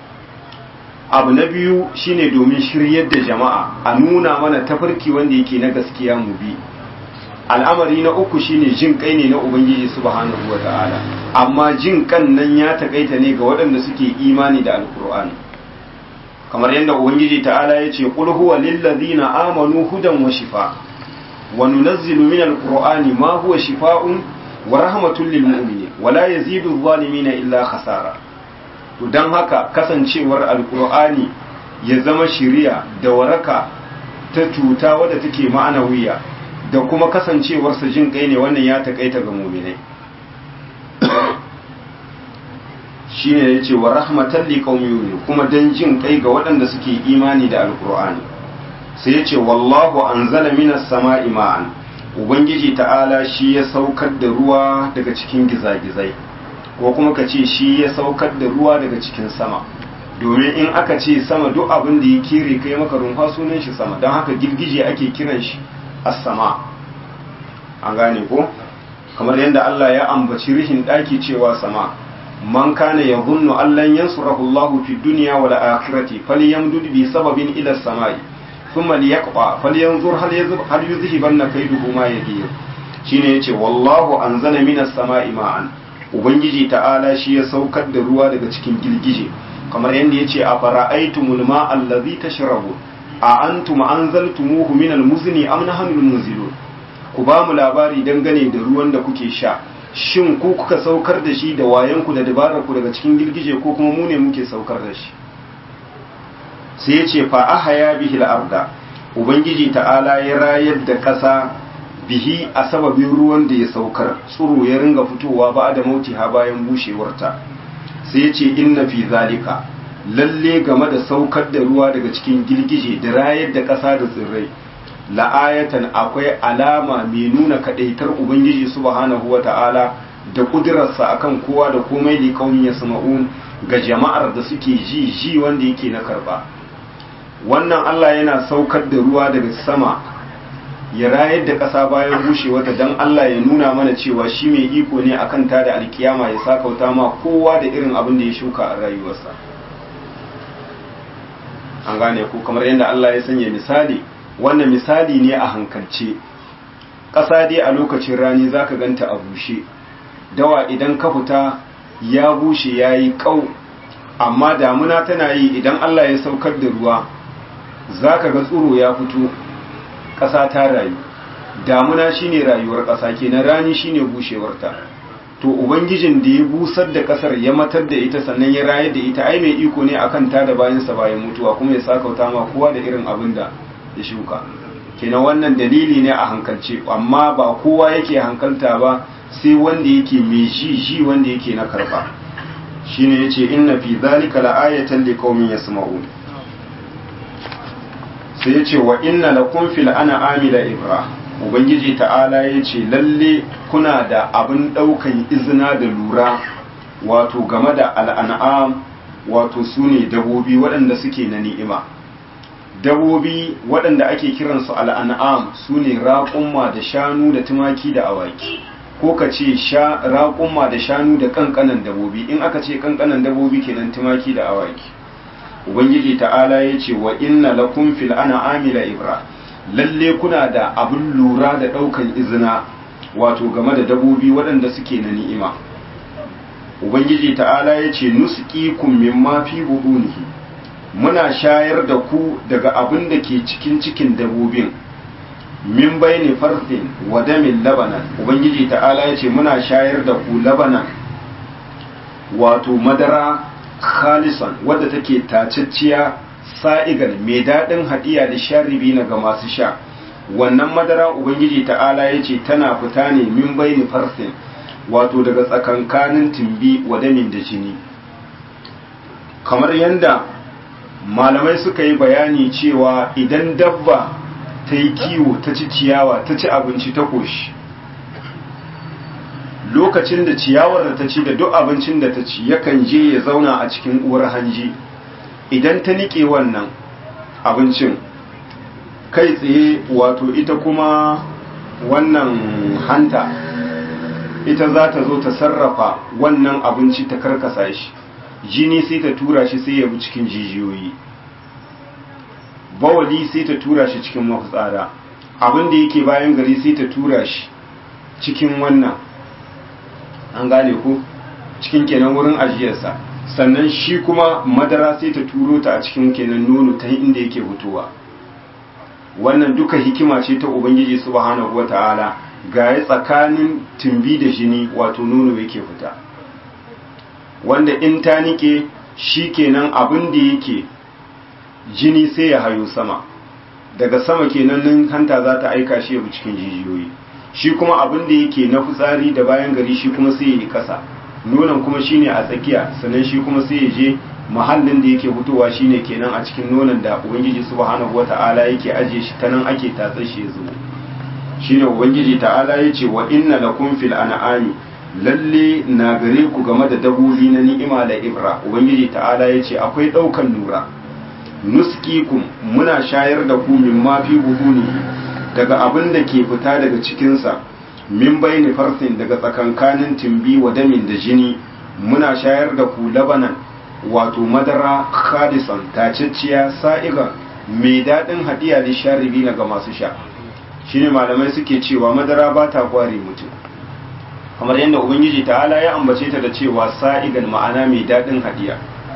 abu na biyu shine domin shiryar da jama'a a nuna mana tafarki wanda yake na gaskiya mu bi al'amari na uku shine jin kai ne na ubangiji subhanahu wata'ala amma jin kan nan ya takaita ne ga waɗanda suke imani da alkur'ani kamar yadda ubangiji ta'ala ya ce qul huwa lillazina amanu hudan wa shifa wa nunazzilu min alqur'ani ma huwa shifaa'un wa rahmatun lil mu'minin wa la yazidu adh-dhalimina illa khasara to dan haka kasancewar alkur'ani ya zama shiriya da waraka ta cuta wadda take ma'ana wuya da kuma kasancewarsa jin kai ne wannan ya takaita ga muminai shi ne ya ce wa rahmatan liƙaumi kuma don jin kai ga waɗanda suke imani da alƙur'ani sai ya ce wallahu an zala minas sama ima'an ubangiji ta'ala shi ya saukar da ruwa daga cikin gizagizai ko kuma ka ce shi ya saukar da ruwa daga cikin sama domin in aka ce sama duk abin da ya kere kai maka rumfa sunan shi sama don haka girgije ake kiran shi as-sama an gane ko kamar yadda Allah ya ambaci rihin daki cewa sama man kana yadhunnu allan yansurahu Allahu fi dunya wal akhirati falyamdud bi sababin ila as-samai thumma liyaqta falyanzur hal yadhhab hal yuzhibanna kayduhu ma yadir shine yace wallahu anzala minas samai ma'an ubangiji ta'ala shi ya saukar da ruwa daga cikin girgije kamar yadda yace a fara'aytumul ma'a allazi tashrabu a antum anzaltumuhu minal muzni am nahnu munzilun ku ba mu labari dangane da ruwan da kuke sha shin ku kuka saukar da shi da wayanku da dabarar ku daga cikin girgije ko kuma mu ne muke saukar da shi sai ya ce fa ahaya bihi al-arda ubangiji ta'ala ya rayar da ƙasa bihi a sababin ruwan da ya saukar tsuro ya ringa fitowa ba da mautiha bayan bushewarta sai ya ce inna fi zalika lalle game da saukar da ruwa daga cikin girgije da rayar da ƙasa da tsirrai la'ayatan akwai alama mai nuna kadaitar ubangiji subhanahu wata'ala da kudurarsa akan kowa da komai da kaumin ya sama'un ga jama'ar da suke ji ji wanda yake na karba wannan Allah yana saukar da ruwa daga sama ya rayar da ƙasa bayan bushewarta don Allah ya nuna mana cewa shi mai iko ne akan ta da alkiyama ya sakauta ma kowa da irin abin da ya shuka a rayuwarsa an gane ku kamar yadda Allah ya sanya misali wannan misali ne a hankalce ƙasa dai a lokacin rani za ka ganta a bushe dawa idan ka fita ya bushe ya yi ƙau amma damuna tana yi idan Allah ya saukar da ruwa za ka ga tsuro ya fito ƙasa ta rayu damuna shine rayuwar ƙasa kenan rani shine bushewarta to ubangijin da ya busar da ƙasar ya matar da ita sannan ya rayar da ita ai mai iko ne akan ta da bayansa bayan mutuwa kuma ya sakauta ma kowa da irin abin da ya shuka kenan wannan dalili ne a hankalce amma ba kowa yake hankalta ba sai wanda yake mai ji ji wanda yake na karba shine yace inna fi zalika la'ayatan liqaumin yasma'un sai yace wa inna lakum fil an'ami la ibra ubangiji ta'ala yace lalle kuna da abin daukan izina da lura wato game da al'an'am wato sune dabobi waɗanda suke na ni'ima dabobi waɗanda ake kiransu al'an'am su ne raƙumma da shanu da tumaki da awaki ko ka ce raƙumma da shanu da ƙanƙanan dabobi in aka ce ƙanƙanan dabobi kenan tumaki da awaki ubangiji ta'ala ya ce wa inna lakum fil an'ami la ibra lalle kuna da abin lura da ɗaukan izina wato game da dabobi waɗanda suke na ni'ima ubangiji ta'ala ya ce nusqikum mimma fi budunihi muna shayar da ku daga abin da ke cikin cikin dabobin min bayni farfin wa damin labanan ubangiji ta'ala ya ce muna shayar da ku labanan wato madara khalisan wadda take tacicciya sa'igan mai daɗin haɗiya da sharibi na ga masu sha wannan madara ubangiji ta'ala ya ce tana fita ne min bayni farfin wato daga tsakankanin timbi wa damin da jini kamar yadda malamai suka yi bayani cewa idan dabba ta yi kiwo ta ci ciyawa ta ci abinci ta koshi lokacin da ciyawar da ta ci da duk abincin da ta ci yakan je ya zauna a cikin uwar hanji idan ta nike wannan abincin kai tsaye wato ita kuma wannan hanta ita za ta zo ta sarrafa wannan abinci ta karkasa shi jini sai ta tura shi sai ya bi cikin jijiyoyi bawali sai ta tura shi cikin mafitsara abin da yake bayan gari sai ta tura shi cikin wannan an gane ku cikin kenan wurin ajiyarsa sannan shi kuma madara sai ta turo ta a cikin kenan nono ta inda yake fitowa wannan duka hikima ce ta ubangiji subhanahu wata'ala ga ya tsakanin tumbi da jini wato nono yake fita wanda in ta nike shi kenan abin da yake jini sai ya hayo sama daga sama kenan nan hanta za ta aika shi ya cikin jijiyoyi shi kuma abin da yake na fitsari da bayan gari shi kuma sai ya yi kasa nonon kuma shine a tsakiya sannan shi kuma sai ya je mahallin da yake fitowa shine kenan a cikin nonon da ubangiji subhanahu wata'ala yake ajiye shi ta nan ake tatsar shi ya zubo shine ubangiji ta'ala yace wa inna lakum fil an'ami lalle na gare ku game da dabobi na ni'ima da ibra ubangiji ta'ala yace akwai daukan nura nuskikum muna shayar da ku min ma fi buduni daga abin da ke fita daga cikin sa min bayni farsin daga tsakankanin timbi wa damin da jini muna shayar da ku labanan wato madara khalisan tacicciya sa'iga mai daɗin hadiya da sharibi ga masu sha shine malamai suke cewa madara ba ta kware mutum kamar yadda ubangiji ta'ala ya ambace ta da cewa sa'igan ma'ana mai daɗin hadiya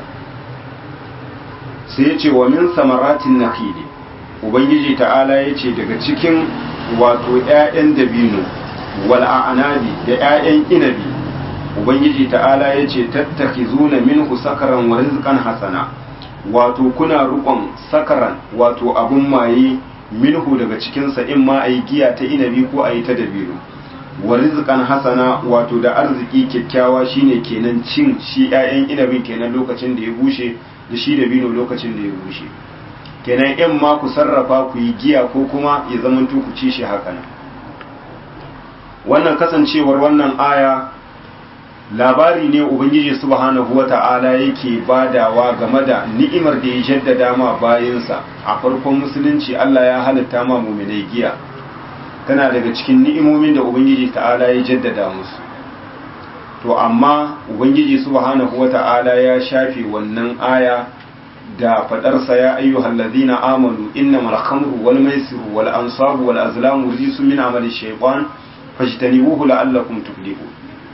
sai ya ce wa min samaratin nakhili ubangiji ta'ala ya ce daga cikin wato 'ya'yan dabino wal a'nabi da 'ya'yan inabi ubangiji ta'ala ya ce tattakizuna minhu sakaran wa rizqan hasana wato kuna rukon sakaran wato abun maye minhu daga cikinsa in ma a yi giya ta inabi ko a yi ta dabino wa rizqan hasana wato da arziki kyakkyawa shine kenan cin shi 'ya'yan inabin kenan lokacin da ya bushe da shi dabino lokacin da ya bushe kenan in ma ku sarrafa ku yi giya ko kuma ya zamanto ku ci shi haka nan wannan kasancewar wannan aya labari ne ubangiji subhanahu wata'ala yake badawa game da ni'imar da ya jaddada ma bayansa a farkon musulunci Allah ya halitta ma muminai giya tana daga cikin ni'imomin da ubangiji ta'ala ya jaddada musu to amma ubangiji subhanahu wata'ala ya shafe wannan aya da fadarsa ya ayyuhal ladina amanu innamal khamru wal maisiru wal ansabu wal azlamu rijsun min amali shaytan fajtanibuhu la'allakum tuflihun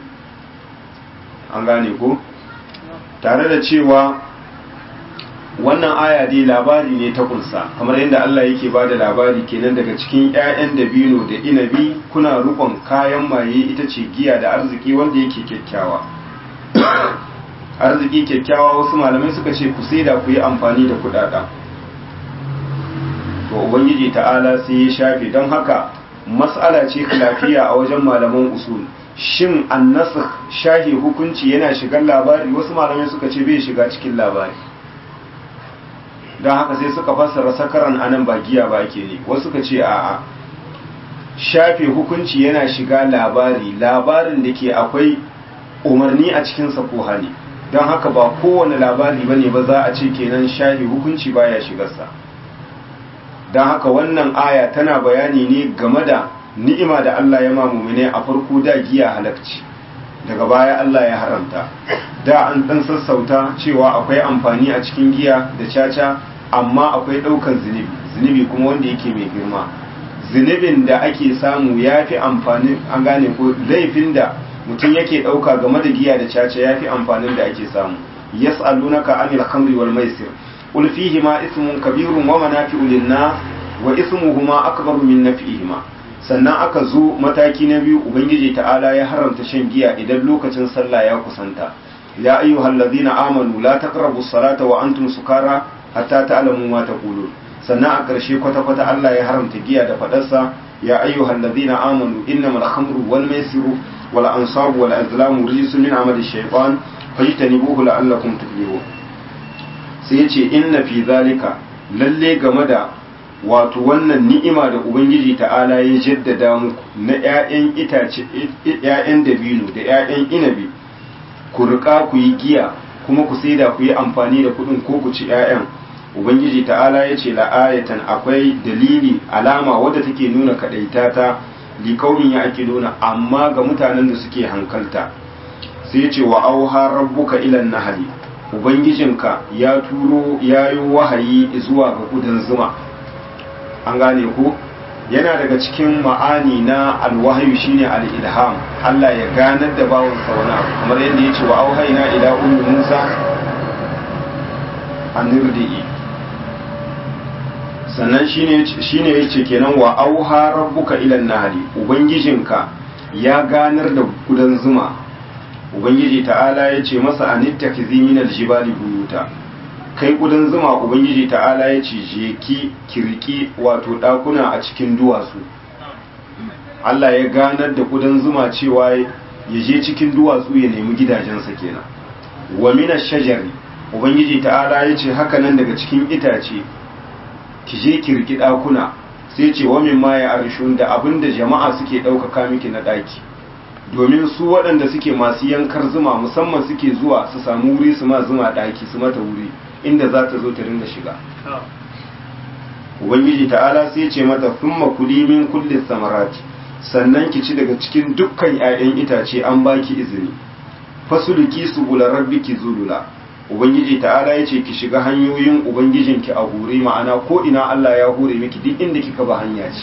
an gane ko tare da cewa wannan aya dai labari ne ta kunsa kamar yadda Allah yake ba da labari kenan daga cikin 'ya'yan dabino da inabi kuna rukon kayan maye ita ce giya da arziki wanda yake kyakkyawa arziki kyakkyawa wasu malamai suka ce ku sai da ku yi amfani da kudaden to ubangiji ta'ala sai ya shafe don haka mas'ala ce lafiya a wajen malaman usul shin annasakh shahi hukunci yana shigar labari wasu malamai suka ce bai shiga cikin labari don haka sai suka fassara sakaran anan ba giya ba ke ne wasu suka ce a'a shafe hukunci yana shiga labari labarin da ke akwai umarni a cikinsa ko hali don haka ba kowane labari bane ba za a ce kenan shafe hukunci baya shigarsa don haka wannan aya tana bayani ne game da ni'ima da Allah ya mamumine a farko da giya halakci daga baya Allah ya haramta da an dan sassauta cewa akwai amfani a cikin giya da caca amma akwai ɗaukar zunubi zunubi kuma wanda yake mai girma zunubin da ake samu ya fi amfani an gane ko laifin da mutum yake ɗauka game da giya da caca ya fi amfanin da ake samu yas'alunaka anil khamri wal maisir qul ma ismun kabirun wa manafi'u lin-nas wa ismuhuma akbaru min naf'ihima sannan aka zo mataki na biyu ubangiji ta'ala ya haramta shan giya idan lokacin sallah ya kusanta ya ayyuhal ladina amanu la taqrabu salata wa antum sukara hatta ta'lamu ma taqulun sannan a ƙarshe kwata kwata Allah ya haramta giya da fadarsa ya ayyuhal ladina amanu innamal khamru wal maisiru wal ansabu wal azlamu rijsun min amali shaytan fajtanibuhu la'allakum tuflihun sai yace inna fi zalika lalle game da wato wannan ni'ima da ubangiji ta'ala ya jaddada muku na 'ya'yan itace 'ya'yan dabino da 'ya'yan inabi ku riƙa ku yi giya kuma ku saida ku yi amfani da kuɗin ko ku ci 'ya'yan ubangiji ta'ala ya ce la'ayatan akwai dalili alama wadda take nuna kaɗaita ta likaumin ya ake nuna amma ga mutanen da suke hankalta sai ce wa auha rabbuka ilan nahali ubangijinka ya turo ya yi wahayi zuwa ga kudan zuma an gane ku yana daga cikin ma'ani na alwahayu shine al-ilham Allah ya ganar da bawon wani abu kamar yadda ya ce wa auhayna ila ummi Musa anirdi'i sannan shine shine yace kenan wa auha rabbuka ila nahli ubangijinka ya ganar da kudan zuma ubangiji ta'ala ya ce masa anittakizi min aljibali buyuta kai ƙudan zuma ubangiji ta'ala ya ce je ki kirki wato ɗakuna a cikin duwatsu Allah ya ganar da ƙudan zuma cewa ya je cikin duwatsu ya nemi gidajensa kenan wa mina shajari ubangiji ta'ala ya ce haka nan daga cikin itace ki je ki riki ɗakuna sai ce wa min ma ya arshun da abin da jama'a suke ɗaukaka miki na ɗaki domin su waɗanda suke masu yankar zuma musamman suke zuwa su samu wuri su ma zuma ɗaki su mata wuri inda za ta zo ta ringa shiga ubangiji ta'ala sai ce mata thumma kuli min kulli samarati sannan ki ci daga cikin dukkan 'ya'yan itace an baki izini fasuluki subula rabbiki zulula ubangiji ta'ala yace ki shiga hanyoyin ubangijinki a hure ma'ana ko ina Allah ya hure miki duk inda kika ba hanya ce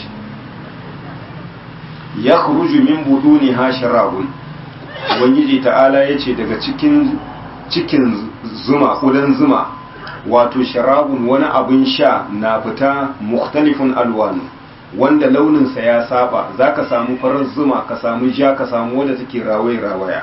yakhruju min buduniha sharabun ubangiji ta'ala yace daga cikin cikin zuma kudan zuma wato sharabun wani abin sha na fita mukhtalifun alwanu wanda launinsa ya saba zaka samu farar zuma ka samu ja ka samu wadda take rawaya rawaya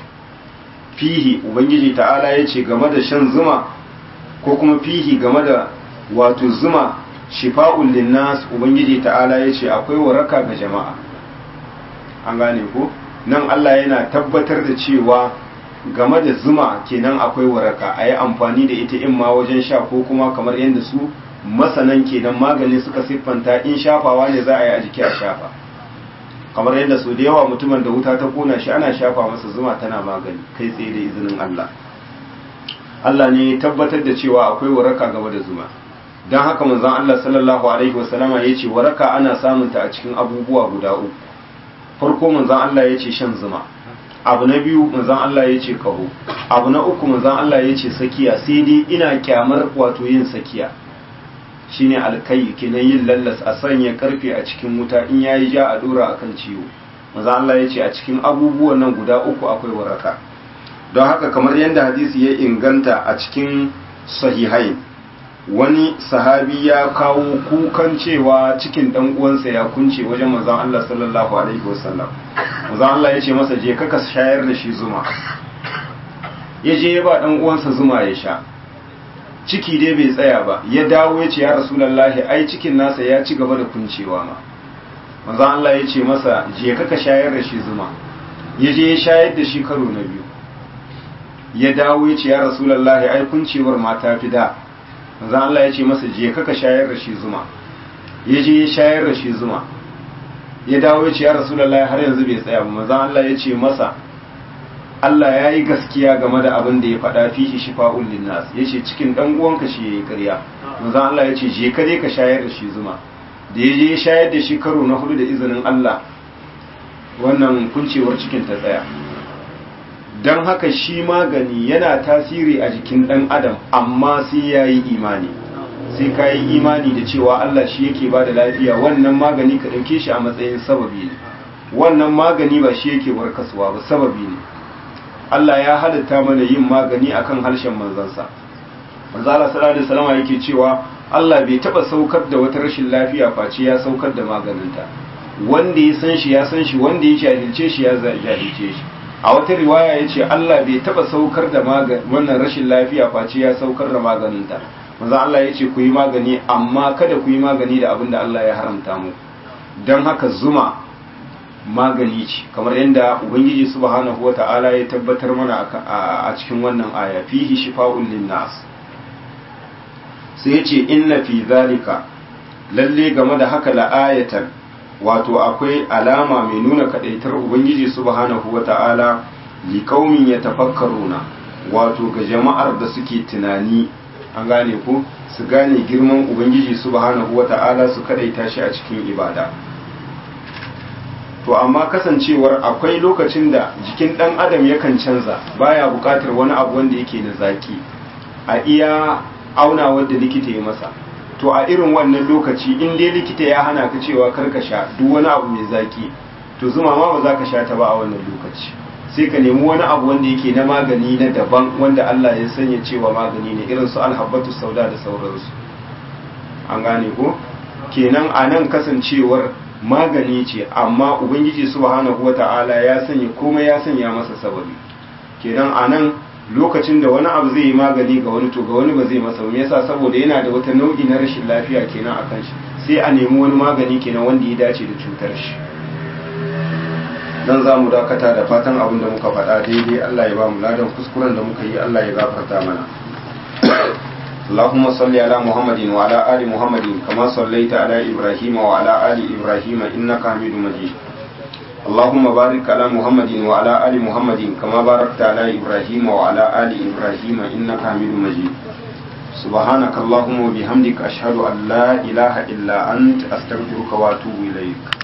fihi ubangiji ta'ala ya ce game da shan zuma ko kuma fihi game da wato zuma shifa'un linnas ubangiji ta'ala ya ce akwai waraka ga jama'a an gane ko nan Allah yana tabbatar da cewa game da zuma kenan akwai waraka a yi amfani da ita in ma wajen sha ko kuma kamar yadda su masanan kenan magani suka siffanta in shafawa ne za a yi a jiki a shafa kamar yadda su da yawa mutumin da wuta ta kona shi ana shafa masa zuma tana magani kai tsaye da izinin Allah Allah ne ya tabbatar da cewa akwai waraka game da zuma don haka manzon Allah sallallahu alaihi wasallama ya ce waraka ana samunta a cikin abubuwa guda uku farko manzon Allah ya ce shan zuma abu na biyu manzon Allah ya ce kaho abu na uku manzon Allah ya ce sakiya sai dai ina kyamar wato yin sakiya shine alkai kenan yin lallas a sanya karfe a cikin wuta in yayi ja a dora akan ciwo manzon Allah ya ce a cikin abubuwan nan guda uku akwai waraka don haka kamar yadda hadisi ya inganta a cikin sahihain wani sahabi ya kawo kukan cewa cikin dan uwansa ya kunce wajen manzon Allah sallallahu alaihi wasallam manzon Allah ya ce masa je ka shayar da shi zuma ya je ya ba dan uwansa zuma ya sha ciki dai bai tsaya ba ya dawo ya ce ya rasulullahi ai cikin nasa ya ci gaba da kuncewa ma manzon Allah ya ce masa je ka shayar da shi zuma ya je ya shayar da shi karo na biyu ya dawo ya ce ya rasulullahi ai kuncewar mata fi da manzan Allah ya ce masa je kaka shayar da shi zuma ya je ya shayar da shi zuma ya dawo ya ce ya rasulullahi har yanzu bai tsaya ba manzan Allah ya ce masa Allah ya yi gaskiya game da abin da ya faɗa fihi shifa'ul linnas ya ce cikin ɗan uwanka shi ya yi ƙarya manzan Allah ya ce je ka dai ka shayar da shi zuma da ya je ya shayar da shi karo na hudu da izinin Allah wannan kuncewar cikin ta tsaya don haka shi magani yana tasiri a jikin ɗan adam amma sai ya yi imani sai ka yi imani da cewa Allah shi yake ba da lafiya wannan magani ka ɗauke shi a matsayin sababi ne wannan magani ba shi yake warkaswa ba sababi ne Allah ya halitta mana yin magani akan harshen manzansa manzala sallallahu alaihi wasallam yake cewa Allah bai taba saukar da wata rashin lafiya face ya saukar da maganinta wanda ya san shi ya san shi wanda ya jahilce shi ya jahilce shi a wata riwaya ya ce Allah bai taba saukar da wannan rashin lafiya face ya saukar da maganinta manzo Allah ya ce ku yi magani amma kada ku yi magani da abin da Allah ya haramta mu don haka zuma magani ce kamar yadda ubangiji subhanahu wata'ala ya tabbatar mana a cikin wannan aya fihi shifa'un linnas sai ya ce inna fi zalika lalle game da haka la'ayatan wato akwai alama mai nuna kadaitar ubangiji subhanahu wata'ala liqaumin yatafakkaruna wato ga jama'ar da suke tunani an gane ko su gane girman ubangiji subhanahu wata'ala su kadaita shi a cikin ibada to amma kasancewar akwai lokacin da jikin dan adam yakan canza baya bukatar wani abu wanda yake da zaki a iya aunawar da likita ya masa to a irin wannan lokaci in dai likita ya hana ka cewa karka sha duk wani abu mai zaki to zuma ma ba za ka sha ta ba a wannan lokaci sai ka nemi wani abu wanda yake na magani na daban wanda Allah ya sanya cewa magani ne irin su alhabbatu sauda da sauransu an gane ko kenan a nan kasancewar magani ce amma ubangiji subhanahu wata'ala ya sanya komai ya sanya masa sababi kenan a nan lokacin da wani abu zai yi magani ga wani to ga wani ba zai masa me yasa saboda yana da wata nau'i na rashin lafiya kenan a kan shi sai a nemi wani magani kenan wanda ya dace da cutar shi dan za mu dakata da fatan abin da muka faɗa daidai Allah ya ba mu ladan kuskuren da muka yi Allah ya gafarta mana اللهم صل على محمد وعلى آل محمد كما صليت على إبراهيم وعلى آل إبراهيم إنك حميد مجيد اللهم بارك على محمد وعلى آل محمد كما باركت على إبراهيم وعلى آل إبراهيم إنك حميد مجيد سبحانك اللهم وبحمدك أشهد أن لا إله إلا أنت أستغفرك وأتوب إليك